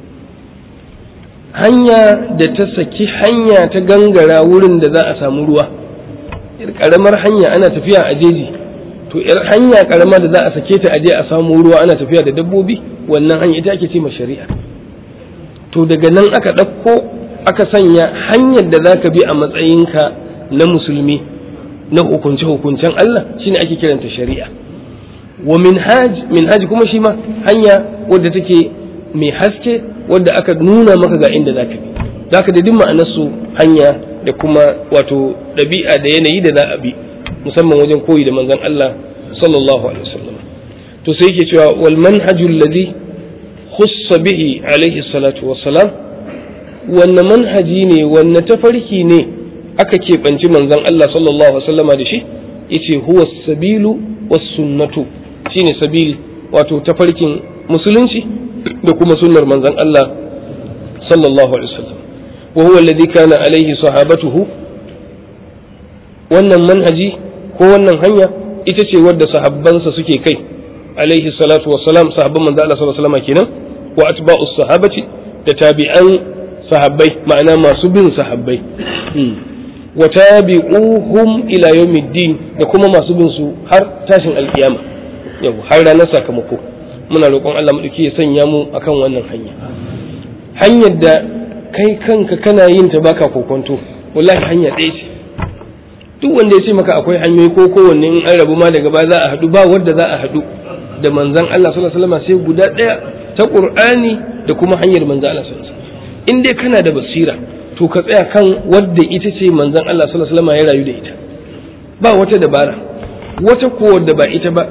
hanya da ta saki hanya ta gangara wurin da za a samu ruwa karamar hanya ana tafiya a jeji to yar hanya karama da za a sake ta aje a samu ruwa ana tafiya da dabbobi wannan hanya ita ake ce ma shari'a to daga nan aka ɗauko aka sanya hanyar da za ka bi a matsayinka na musulmi na hukunce hukuncen Allah shine ake kiranta shari'a wa minhaj minhaj kuma shi ma hanya wadda take mai haske wadda aka nuna maka ga inda zaka bi zaka da duk ma'anar su hanya da kuma wato ɗabi'a da yanayi da za a bi musamman wajen koyi da manzon Allah sallallahu alaihi wasallam to sai yake cewa wal manhajul ladhi khussa bihi alaihi salatu wassalam wanne manhaji ne wanne tafarki ne aka keɓanci manzon Allah sallallahu alaihi wasallama da shi yace huwa sabilu was sunnatu shine sabil wato tafarkin musulunci da kuma sunnar manzon Allah sallallahu alaihi wasallam wa huwa alladhi kana alaihi sahabatuhu wannan manhaji ko wannan hanya ita ce wadda sahabbansa suke kai alaihi salatu wassalam sahabban manzo Allah sallallahu alaihi wasallam kenan wa atba'us sahabati da tabi'an sahabbai ma'ana masu bin sahabbai wa tabi'uhum ila yawmiddin da kuma masu bin su har tashin alkiyama yau har ranar sakamako muna roƙon Allah madauki ya sanya mu akan wannan hanya hanyar da kai kanka kana yin ta baka kokonto wallahi hanya ɗaya ce duk wanda ya ce maka akwai hanyoyi ko kowanne in an rabu ma daga ba za a haɗu ba wadda za a haɗu da manzan Allah sallallahu alaihi wasallam sai guda ɗaya ta Qur'ani da kuma hanyar manzan Allah sallallahu alaihi wasallam in dai kana da basira to ka tsaya kan wadda ita ce manzan Allah sallallahu alaihi wasallam ya rayu da ita ba wata dabara wata ko wadda ba ita ba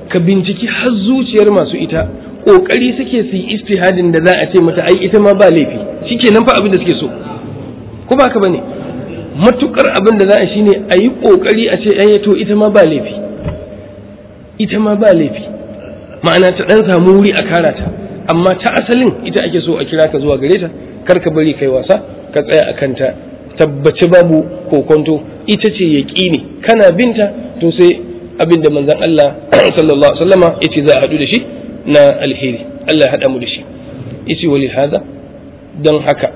ka binciki har zuciyar masu ita kokari suke su yi istihadin da za a ce mata ai ita ma ba laifi shikenan fa abin da suke so ko ba ka bane matukar abin da za a shine a yi kokari a ce ai to ita ma ba laifi ita ma ba laifi ma'ana ta dan samu wuri a kara ta amma ta asalin ita ake so a kira ka zuwa gare ta kar ka bari kai wasa ka tsaya a kanta tabbaci babu kokonto ita ce yaƙini kana binta to sai abin da manzon Allah sallallahu alaihi wasallama yace za a hadu da shi na alheri Allah ya hada mu da shi yace wali hada dan haka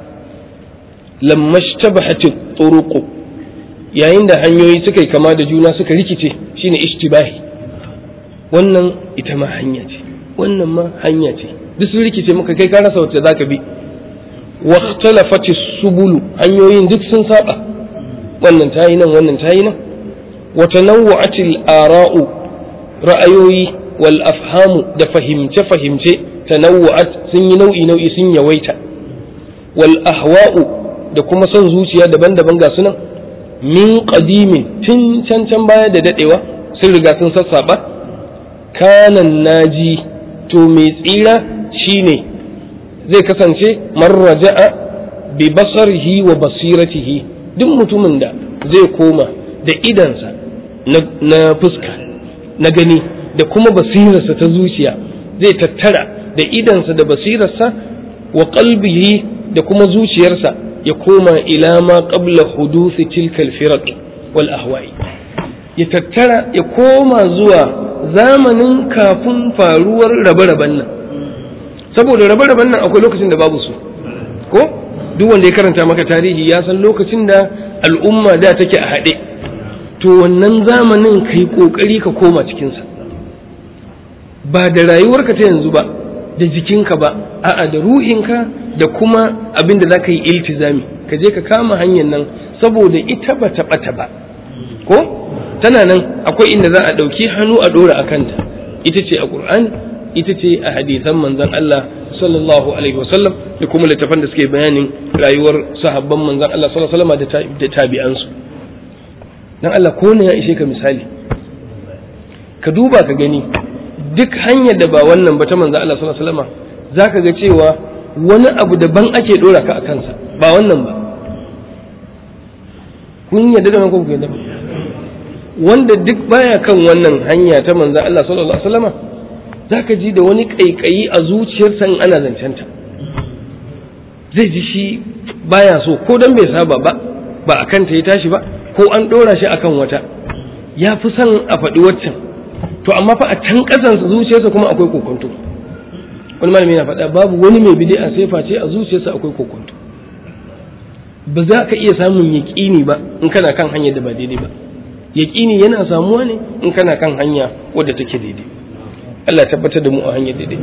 lamma shtabahat turuq yayin da hanyoyi suka yi kama da juna suka rikice shine ishtibahi wannan ita ma hanya ce wannan ma hanya ce duk sun rikice maka kai ka rasa wacce zaka bi wa ikhtalafati subulu hanyoyin duk sun saba wannan tayi nan wannan tayi nan wa tanawwa'atil ara'u ra'ayoyi wal afhamu da fahimce fahimce tanawwa'at sun yi nau'i nau'i sun yawaita wal ahwa'u da kuma son zuciya daban-daban ga sunan min qadimin tun can can baya da dadewa sun riga sun sassaba kanan naji to mai tsira shine zai kasance marraja'a bi basarihi wa basiratihi duk mutumin da zai koma da idansa na fuska na gani da kuma basirarsa ta zuciya zai tattara da idansa da basirarsa wa qalbihi da kuma zuciyarsa ya koma ila ma qabla hudusi tilka al wal ahwa'i ya tattara ya koma zuwa zamanin kafin faruwar rabe-raben nan saboda rabe-raben nan akwai lokacin da babu su ko duk wanda ya karanta maka tarihi ya san lokacin da al'umma da take a haɗe to wannan zamanin ka yi ƙoƙari ka koma cikinsa ba da rayuwarka ta yanzu ba da jikinka ba a'a da ruhinka da kuma abin da za ka yi iltizami ka je ka kama hanyar nan saboda ita ba ta ɓata ba ko tana nan akwai inda za a ɗauki hannu a ɗora a kanta ita ce a ƙur'ani ita ce a hadisan manzon Allah sallallahu alaihi wasallam da kuma littafan da suke bayanin rayuwar sahabban manzon Allah sallallahu alaihi wasallam da tabi'ansu dan Allah ko ne ya ishe ka misali ka duba ka gani duk hanyar da ba wannan ba ta manzon Allah sallallahu alaihi wasallam zaka ga cewa wani abu daban ake dora ka a kansa ba wannan ba kun yadda da ko ku yadda wanda duk baya kan wannan hanya ta manzon Allah sallallahu alaihi wasallam zaka ji da wani kaikayi a zuciyarsa in ana zancenta zai ji shi baya so ko dan bai saba ba ba a kanta ya tashi ba ko an ɗora shi akan wata ya fi son a faɗi waccan to amma fa a can ƙasansa zuciyarsa kuma akwai kokonto wani malami yana faɗa babu wani mai bid'a sai face a zuciyarsa akwai kokonto ba za ka iya samun yaƙini ba in kana kan hanyar da ba daidai ba yaƙini yana samuwa ne in kana kan hanya wadda take daidai Allah tabbatar da mu a hanyar daidai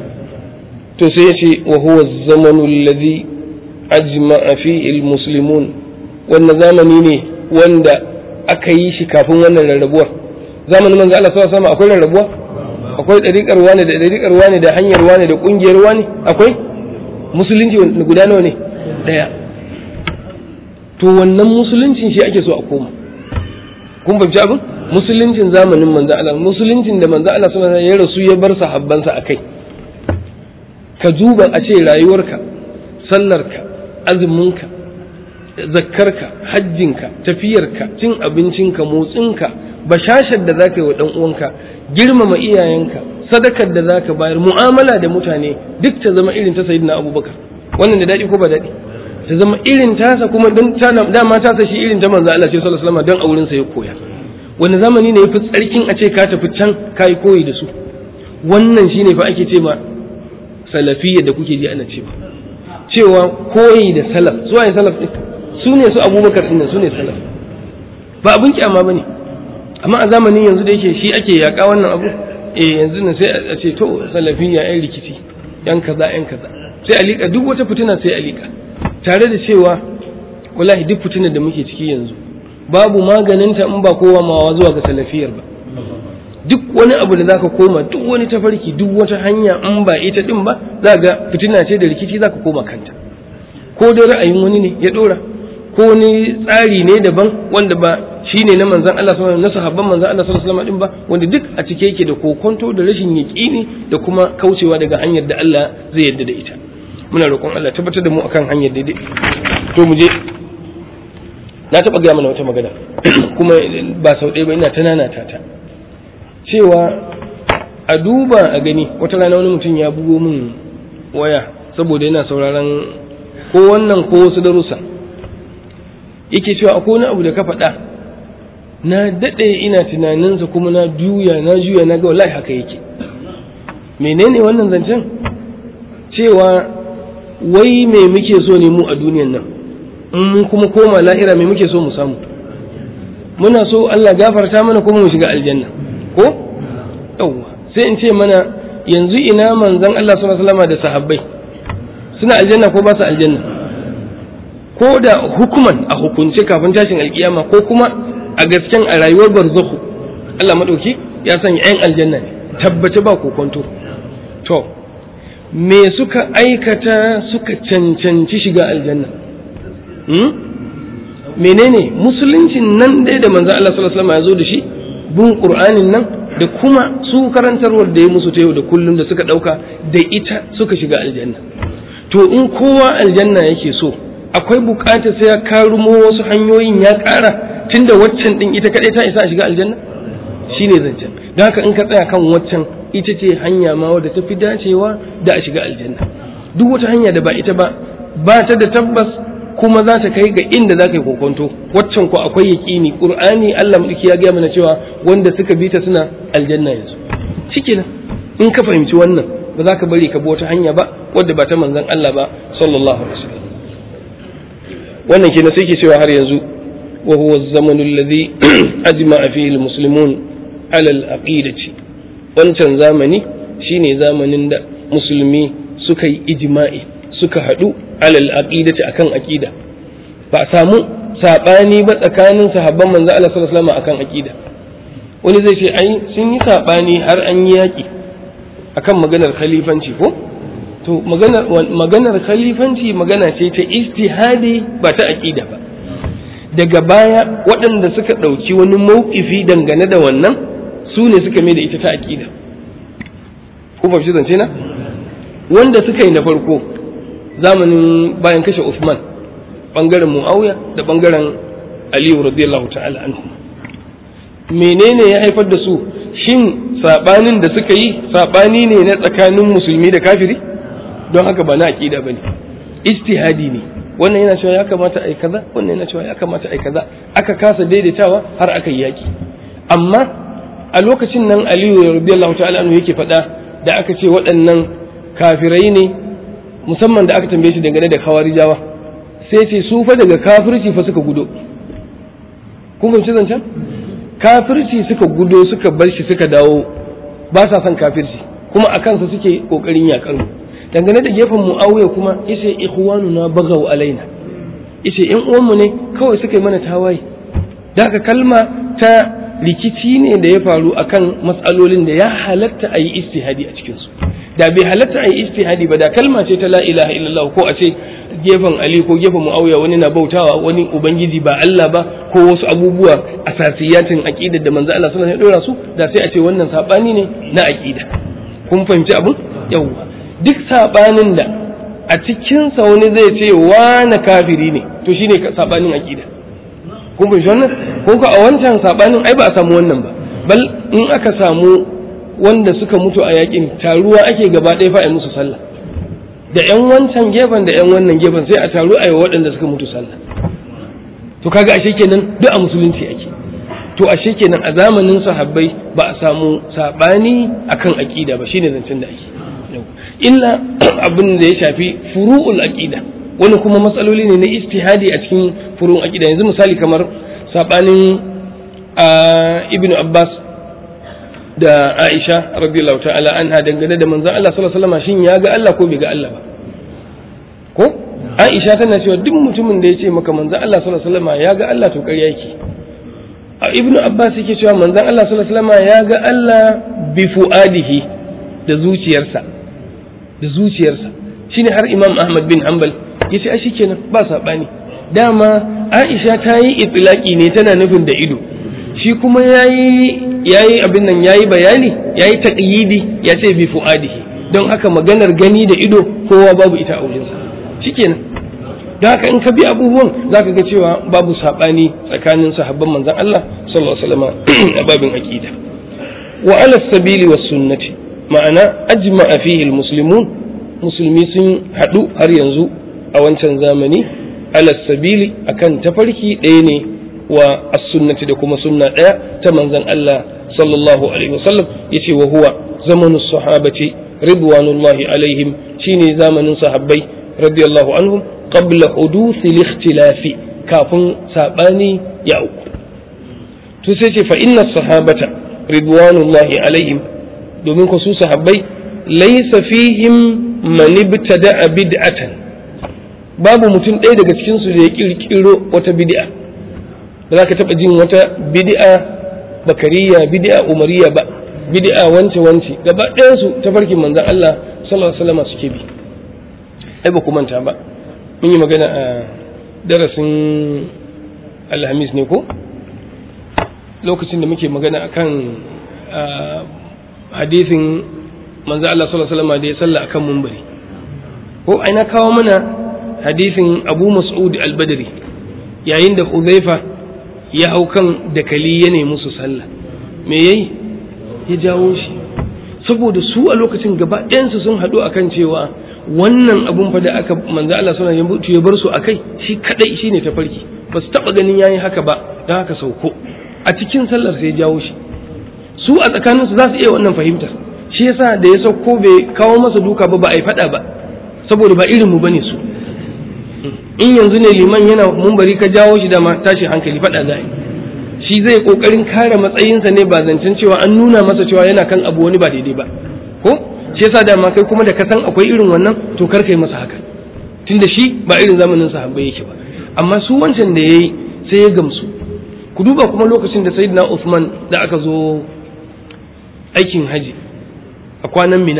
to sai ya ce wa huwa zamanu alladhi ajma'a fihi almuslimun wannan zamani ne wanda aka yi shi kafin wannan rarrabuwar zamanin manzo Allah sallallahu alaihi akwai rarrabuwa akwai dariƙar wani da dariƙar wani da hanyar wani da ƙungiyar wani akwai musulunci guda nawa ne daya to wannan musuluncin shi ake so a koma kun fahimci abin musuluncin zamanin manzo Allah musuluncin da manzo Allah sallallahu alaihi ya rasu ya bar sahabbansa akai ka duba a ce rayuwarka sallarka azuminka zakkarka hajjinka tafiyarka cin abincinka motsinka bashashar da zaka yi wa dan uwanka girmama iyayenka sadakar da zaka bayar mu'amala da mutane duk ta zama irin ta sayyidina abubakar wannan da dadi ko ba dadi ta zama irin tasa kuma don dama tasa shi irin ta manzo Allah sallallahu alaihi wasallam don auren sa ya koya wani zamani ne yafi tsarkin a ce ka tafi can kai koyi da su wannan shine fa ake ce ma salafiyya da kuke ji ana cewa cewa koyi da salaf su waye salaf din su ne su abubakar din su ne salaf ba abin kyama bane amma a zamanin yanzu da yake shi ake yaka wannan abu eh yanzu ne sai a ce to salafiyya yan rikici yan kaza yan kaza sai a liƙa duk wata fitina sai a liƙa tare da cewa wallahi duk fitinar da muke ciki yanzu babu maganinta in ba kowa mawa zuwa ga salafiyar ba duk wani abu da zaka koma duk wani tafarki duk wata hanya in ba ita din ba za ga fitina ce da rikici zaka koma kanta ko dai ra'ayin wani ne ya dora ko wani tsari ne daban wanda ba shine na manzon Allah sallallahu alaihi wasallam na sahabban manzon Allah sallallahu alaihi wasallam din ba wanda duk a cike yake da kokonto da rashin yaqini da kuma kaucewa daga hanyar da Allah zai yarda da ita muna roƙon Allah tabbatar da mu akan hanyar daidai to mu je na taɓa gaya mana wata magana kuma ba sau ɗaya ba ina ta nanata ta cewa a duba a gani wata rana wani mutum ya bugo min waya saboda yana sauraron ko wannan ko wasu darussa yake cewa akwai wani abu da ka faɗa na daɗe ina tunaninsa kuma na juya na juya na ga wallahi haka yake menene wannan zancen cewa wai me muke so ne mu a duniyan nan in mun kuma koma lahira me muke so mu samu muna so Allah gafarta mana kuma mu shiga aljanna ko yawwa sai in ce mana yanzu ina manzon Allah sallallahu alaihi wasallam da sahabbai suna aljanna ko ba su aljanna ko da hukuman a hukunce kafin tashin alkiyama ko kuma a gasken a rayuwar barzakhu Allah madauki ya sanya yan aljanna ne tabbace ba kokonto to me suka aikata suka cancanci shiga aljanna hmm? menene musuluncin nan dai da manzo Allah sallallahu alaihi wasallam ya zo da shi bin qur'anin nan da kuma su karantarwar da ya musu ta yau da kullum da suka dauka da ita suka shiga aljanna to in kowa aljanna yake so akwai bukatar sai ya karumo wasu hanyoyin ya kara tunda waccan din ita kadai ta isa a shiga aljanna shine zancen don haka in ka tsaya kan waccan ita ce hanya ma wadda ta fi dacewa da a shiga aljanna duk wata hanya da ba ita ba ba ta da tabbas kuma za ta kai ga inda za ka yi kokonto waccan ko akwai yaƙini ƙur'ani Allah mulki ya gaya mana cewa wanda suka bi ta suna aljanna yanzu shikenan in ka fahimci wannan ba za ka bari ka bi wata hanya ba wadda ba ta manzon Allah ba sallallahu alaihi wasallam wannan kenan sai ke cewa har yanzu wa huwa az-zamanu alladhi ajma'a fihi al-muslimun ala al-aqidati wancan zamani shine zamanin da musulmi suka yi ijma'i suka haɗu alal aqidati akan aqida ba a samu sabani ba tsakanin sahabban manzo Allah sallallahu alaihi wasallam akan aqida wani zai ce ai sun yi sabani har an yi yaki akan maganar khalifanci ko to maganar maganar khalifanci magana ce ta ijtihadi ba ta aqida ba daga baya waɗanda suka ɗauki wani mawkifi dangane da wannan su ne suka mai da ita ta aqida ko ba shi zance na wanda suka yi na farko zamanin bayan kashe Uthman bangaren Muawiya da bangaren Aliyu radiyallahu ta'ala anhu menene ya haifar da su shin sabanin da suka yi sabani ne na tsakanin musulmi da kafiri don haka ba na aqida bane ijtihadi ne wannan yana cewa ya kamata ai kaza wannan yana cewa ya kamata ai kaza aka kasa daidaitawa har aka yi yaki amma a lokacin nan Aliyu radiyallahu ta'ala anhu yake faɗa da aka ce waɗannan kafirai ne musamman da aka tambaye shi dangane da kawarijawa sai ce su fa daga kafirci fa suka gudo kun fahimci zancen kafirci suka gudo suka bar shi suka dawo ba sa son kafirci kuma a kansa suke kokarin yakar mu dangane da gefen muawiya kuma yace ikhwanuna bagaw alaina yace yan uwanmu ne kawai suka yi mana tawaye da haka kalma ta rikici ne da ya faru akan matsalolin da ya halatta a yi istihadi a cikinsu da bai halatta a yi istihadi ba da kalma ce ta la ilaha illallah ko a ce gefen ali ko gefen muawiya wani na bautawa wani ubangiji ba Allah ba ko wasu abubuwa asasiyatin aqidar da manzo Allah sallallahu alaihi wasallam ya dora su da sai a ce wannan sabani ne na aqida kun fahimci abun yawwa duk sabanin da a cikin sa wani zai ce wani kafiri ne to shine sabanin aqida kun fahimci wannan ko ka a wancan sabanin ai ba a samu wannan ba bal in aka samu wanda suka mutu a yakin taruwa ake gaba ɗaya fa a musu sallah da yan wancan gefen da yan wannan gefen sai a taru a yi waɗanda suka mutu sallah to kaga ashe kenan duk a musulunci ake to ashe kenan a zamanin sahabbai ba a samu sabani akan aqida ba shine zancen da ake illa abin da ya shafi furu'ul aqida wani kuma matsaloli ne na istihadi a cikin furu'un aqida yanzu misali kamar sabanin ibnu abbas da Aisha radiyallahu ta'ala anha dangane da manzon Allah sallallahu alaihi wasallam shin ya ga Allah ko bai ga Allah ba ko Aisha tana cewa duk mutumin da ya ce maka manzon Allah sallallahu alaihi wasallam ya ga Allah to ƙarya yake Ibn Abbas yake cewa manzon Allah sallallahu alaihi wasallam ya ga Allah bi fuadihi da zuciyarsa da zuciyarsa shine har Imam Ahmad bin Hanbal yace ai shikenan ba sabani dama Aisha ta yi itlaki ne tana nufin da ido shi kuma yayi yayi abin nan yayi bayani yayi taqyidi ya ce bi fuadihi don haka maganar gani da ido kowa babu ita a wurinsa shikenan don haka in ka bi abubuwan zaka ga cewa babu sabani tsakanin sahabban manzon Allah sallallahu alaihi wasallam a babin aqida wa ala sabili was sunnati ma'ana ajma'a fihi almuslimun musulmi sun hadu har yanzu a wancan zamani ala sabili akan tafarki ɗaya ne wa as-sunnati da kuma sunna ɗaya ta manzon Allah sallallahu alaihi wasallam yace wa huwa zamanu sahabati ridwanullahi alaihim shine zamanin sahabbai radiyallahu anhum qabla huduth al-ikhtilaf kafin sabani ya uku to sai ce fa inna sahabata ridwanullahi alaihim domin ku su sahabbai laysa fihim man ibtada'a bid'atan babu mutum ɗaya daga cikin su da ya kirkiro wata bid'a ba za ka taɓa jin wata bid'a bakariya bid'a umariya ba bid'a wance wance gaba ɗayan su ta farkin manzon Allah sallallahu alaihi wasallam suke bi ai ba ku manta ba mun yi magana a darasin alhamis ne ko lokacin da muke magana akan hadisin manzon Allah sallallahu alaihi wasallam da ya salla akan mumbari ko ai na kawo mana hadisin Abu Mas'ud al-Badri yayin da Hudhaifa ya hau kan dakali ya nemi su sallah me yayi ya jawo shi saboda su a lokacin gaba ɗayansu sun haɗu akan cewa wannan abun fa da aka manzo Allah sallallahu alaihi wasallam ya bar su akai shi kadai shine tafarki ba su taba ganin yayin haka ba dan haka sauko a cikin sallar sai ya jawo shi su a tsakaninsu za su iya wannan fahimtar shi yasa da ya sauko bai kawo masa duka ba ba a yi faɗa ba saboda ba irin mu bane su in yanzu ne liman yana mumbari ka jawo shi da ma tashi hankali faɗa za shi zai kokarin kare matsayinsa ne ba zancen cewa an nuna masa cewa yana kan abu wani ba daidai ba ko shi yasa da ma kai kuma da ka san akwai irin wannan to kar kai masa haka tunda shi ba irin zamanin sahabbai yake ba amma su wancan da yayi sai ya gamsu ku duba kuma lokacin da sayyidina Uthman da aka zo aikin haji a kwanan mina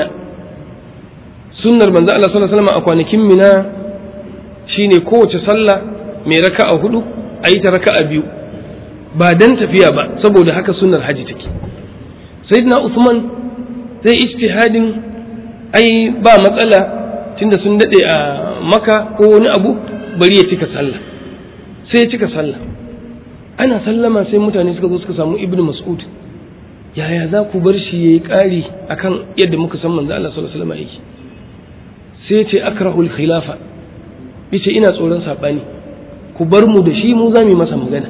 sunnar manzo Allah sallallahu alaihi wasallam a kwanakin mina shine kowace sallah mai raka'a hudu a yi ta raka'a biyu ba dan tafiya ba saboda haka sunnar haji take sayyidina Uthman zai ijtihadin ai ba matsala tunda sun dade a maka ko wani abu bari ya cika sallah sai ya cika sallah ana sallama sai mutane suka zo suka samu ibnu mas'ud yaya za ku bar shi yayi ƙari akan yadda muka san manzo Allah sallallahu alaihi wasallam yake sai ce akrahul khilafa yace ina tsoron sabani ku bar mu da shi mu za mu masa magana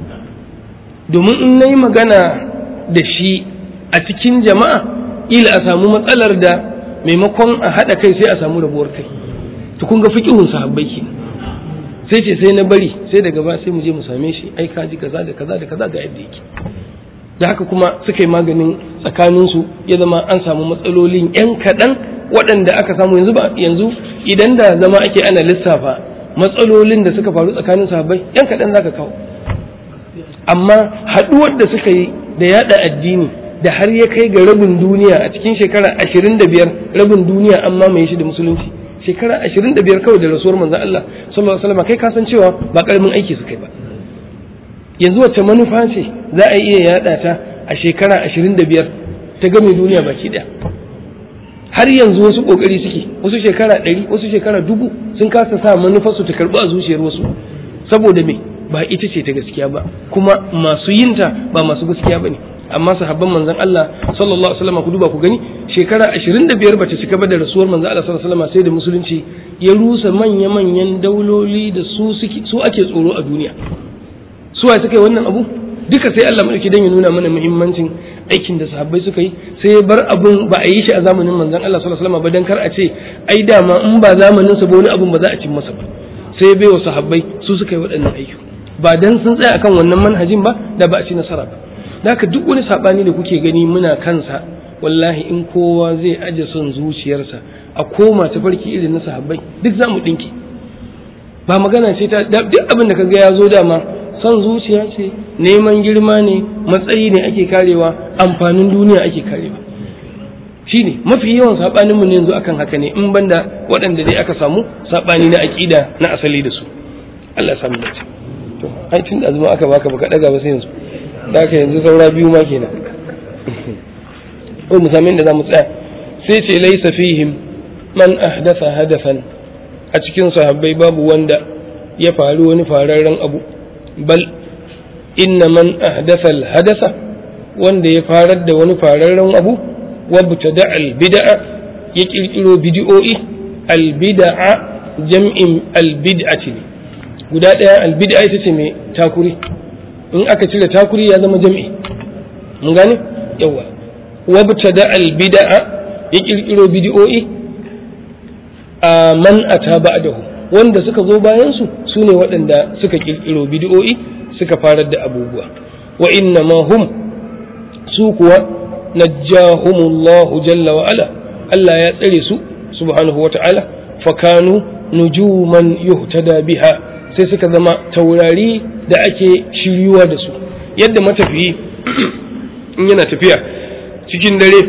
domin in nayi magana da shi a cikin jama'a ila a samu matsalar da maimakon a haɗa kai sai a samu rabuwar kai to kun ga fiqhun sahabbai ke sai ce sai na bari sai daga ba sai mu je mu same shi ai ka ji kaza da kaza da kaza ga yadda yake da haka kuma suka yi maganin tsakaninsu ya zama an samu matsalolin yan kaɗan waɗanda aka samu yanzu ba yanzu idan da zama ake ana lissafa matsalolin da suka faru tsakanin sahabbai yan kaɗan zaka kawo amma haɗuwar da suka yi da yada addini da har ya kai ga rabin duniya a cikin shekara ashirin da biyar rabin duniya an mamaye shi da musulunci shekara ashirin da biyar kawai da rasuwar manzan Allah sallallahu alaihi wasallam kai ka san cewa ba karamin aiki su kai ba yanzu wacce manufa ce za a iya yada ta a shekara ashirin da biyar ta game duniya baki ɗaya har yanzu wasu kokari suke wasu shekara ɗari wasu shekara dubu sun kasa sa manufarsu ta karɓi a zuciyar wasu saboda me ba ita ce ta gaskiya ba kuma masu yinta ba masu gaskiya ba ne amma sahabban manzon Allah sallallahu alaihi wasallam ku duba ku gani shekara 25 bace cika ba da rasuwar manzon Allah sallallahu alaihi wasallam sai da musulunci ya rusa manya manyan dauloli da su su ake tsoro a duniya su wa suka yi wannan abu duka sai Allah madauki dan ya nuna mana muhimmancin aikin da sahabbai suka yi sai ya bar abun ba a yi shi a zamanin manzon Allah sallallahu alaihi wasallam ba dan kar a ce ai dama in ba zamanin sa ba wani abun ba za a cin masa ba sai ya bai wa sahabbai su suka yi waɗannan aiki ba dan sun tsaya akan wannan manhajin ba da ba a ci nasara ba haka duk wani sabani da kuke gani muna kansa wallahi in kowa zai aje son zuciyarsa a koma ta farki irin na sahabbai duk za mu ɗinki ba magana ce ta duk abin da kaga ya zo dama son zuciya ce neman girma ne matsayi ne ake karewa amfanin duniya ake karewa shine mafi yawan sabanin mu ne yanzu akan haka ne in banda waɗanda dai aka samu sabani na aƙida na asali da su Allah samu dace to ai tun da azuma aka baka baka daga ba sai yanzu da ka yanzu saura biyu ma kenan ko mu sami inda zamu tsaya sai ce laysa fihim man ahdatha hadafan a cikin sahabbai babu wanda ya faru wani fararren abu bal inna man ahdatha al-hadatha wanda ya farar da wani fararren abu wabtada al-bid'a ya kirkiro bid'o'i al-bid'a jam'in al-bid'ati ne guda daya al-bid'a ita ce mai takuri in aka cire takuri ya zama jam'i mun gane yawa wabtada al-bid'a ya kirkiro bid'o'i a man ata ba'dahu wanda suka zo bayan su sune waɗanda suka kirkiro bid'o'i suka farar da abubuwa wa inna ma hum su kuwa najjahumullahu jalla wa ala Allah ya tsare su subhanahu wa ta'ala fakanu nujuman yuhtada biha sai suka zama taurari da ake shiryuwa da su yadda matafiyi in yana tafiya cikin dare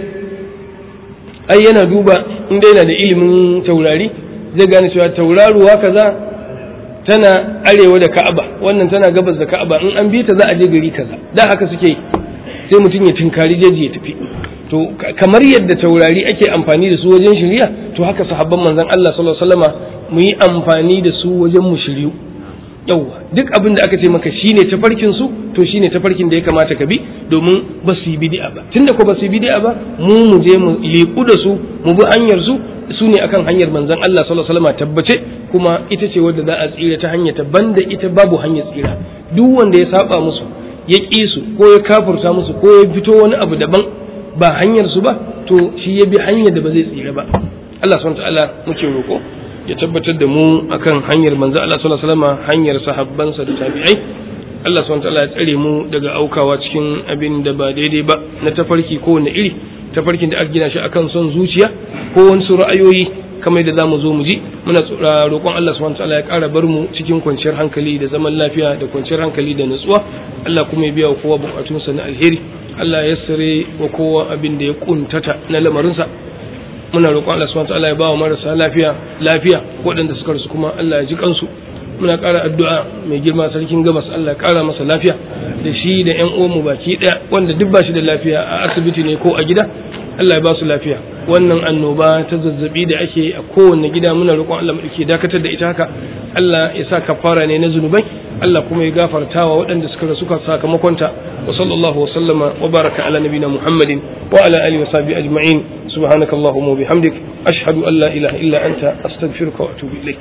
ai yana duba inda yana da ilimin taurari zai gane cewa tauraruwa kaza tana arewa da ka'aba wannan tana gabas da ka'aba in an bi ta za a je gari kaza da haka suke yi sai mutum ya tinkari jeji ya tafi to kamar yadda taurari ake amfani da su wajen shirya to haka sahabban manzon Allah sallallahu alaihi wasallama mu yi amfani da su wajen mu shiryu yauwa duk abin da aka ce maka shine tafarkin su to shine tafarkin da ya kamata ka bi domin ba su yi bid'a ba tunda ko ba su yi bid'a ba mu mu je mu liku da su mu bi hanyar su su ne akan hanyar manzon Allah sallallahu alaihi wasallam tabbace kuma ita ce wadda za a tsira ta hanyar ta banda ita babu hanyar tsira duk wanda ya saba musu ya ƙi su ko ya kafurta musu ko ya fito wani abu daban ba hanyar su ba to shi ya bi hanyar da ba zai tsira ba Allah subhanahu wa ta'ala muke roƙo ya tabbatar da mu akan hanyar manzo Allah sallallahu alaihi wasallam hanyar sahabbansa da tabi'ai Allah subhanahu wataala ya tsare mu daga aukawa cikin abin da ba daidai ba na tafarki ko wani iri tafarkin da aka gina shi akan son zuciya ko wani su ra'ayoyi kamar da zamu zo mu ji muna roƙon Allah subhanahu wataala ya ƙara bar mu cikin kwanciyar hankali da zaman lafiya da kwanciyar hankali da nutsuwa Allah kuma ya biya wa kowa bukatunsa na alheri Allah ya sare wa kowa abin da ya kuntata na lamarinsa muna roƙon Allah subhanahu wataala ya ba wa marasa lafiya lafiya waɗanda suka rasu kuma Allah ya ji kansu muna ƙara addu'a mai girma sarkin gabas Allah ya ƙara masa lafiya da shi da ƴan uwanmu baki ɗaya wanda duk ba shi da lafiya a asibiti ne ko a gida Allah ya ba su lafiya wannan annoba ta zazzabi da ake a kowanne gida muna roƙon Allah ke dakatar da ita haka Allah ya sa kafara ne na zunubai Allah kuma ya gafartawa waɗanda suka rasu ka sakamakonta wa sallallahu wa sallama wa baraka ala nabina Muhammadin wa ala alihi wa sahbihi ajma'in subhanaka allahumma wa bihamdik ashhadu an la ilaha illa anta astaghfiruka wa atubu ilaik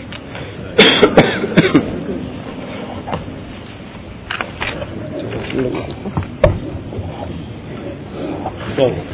Thank you.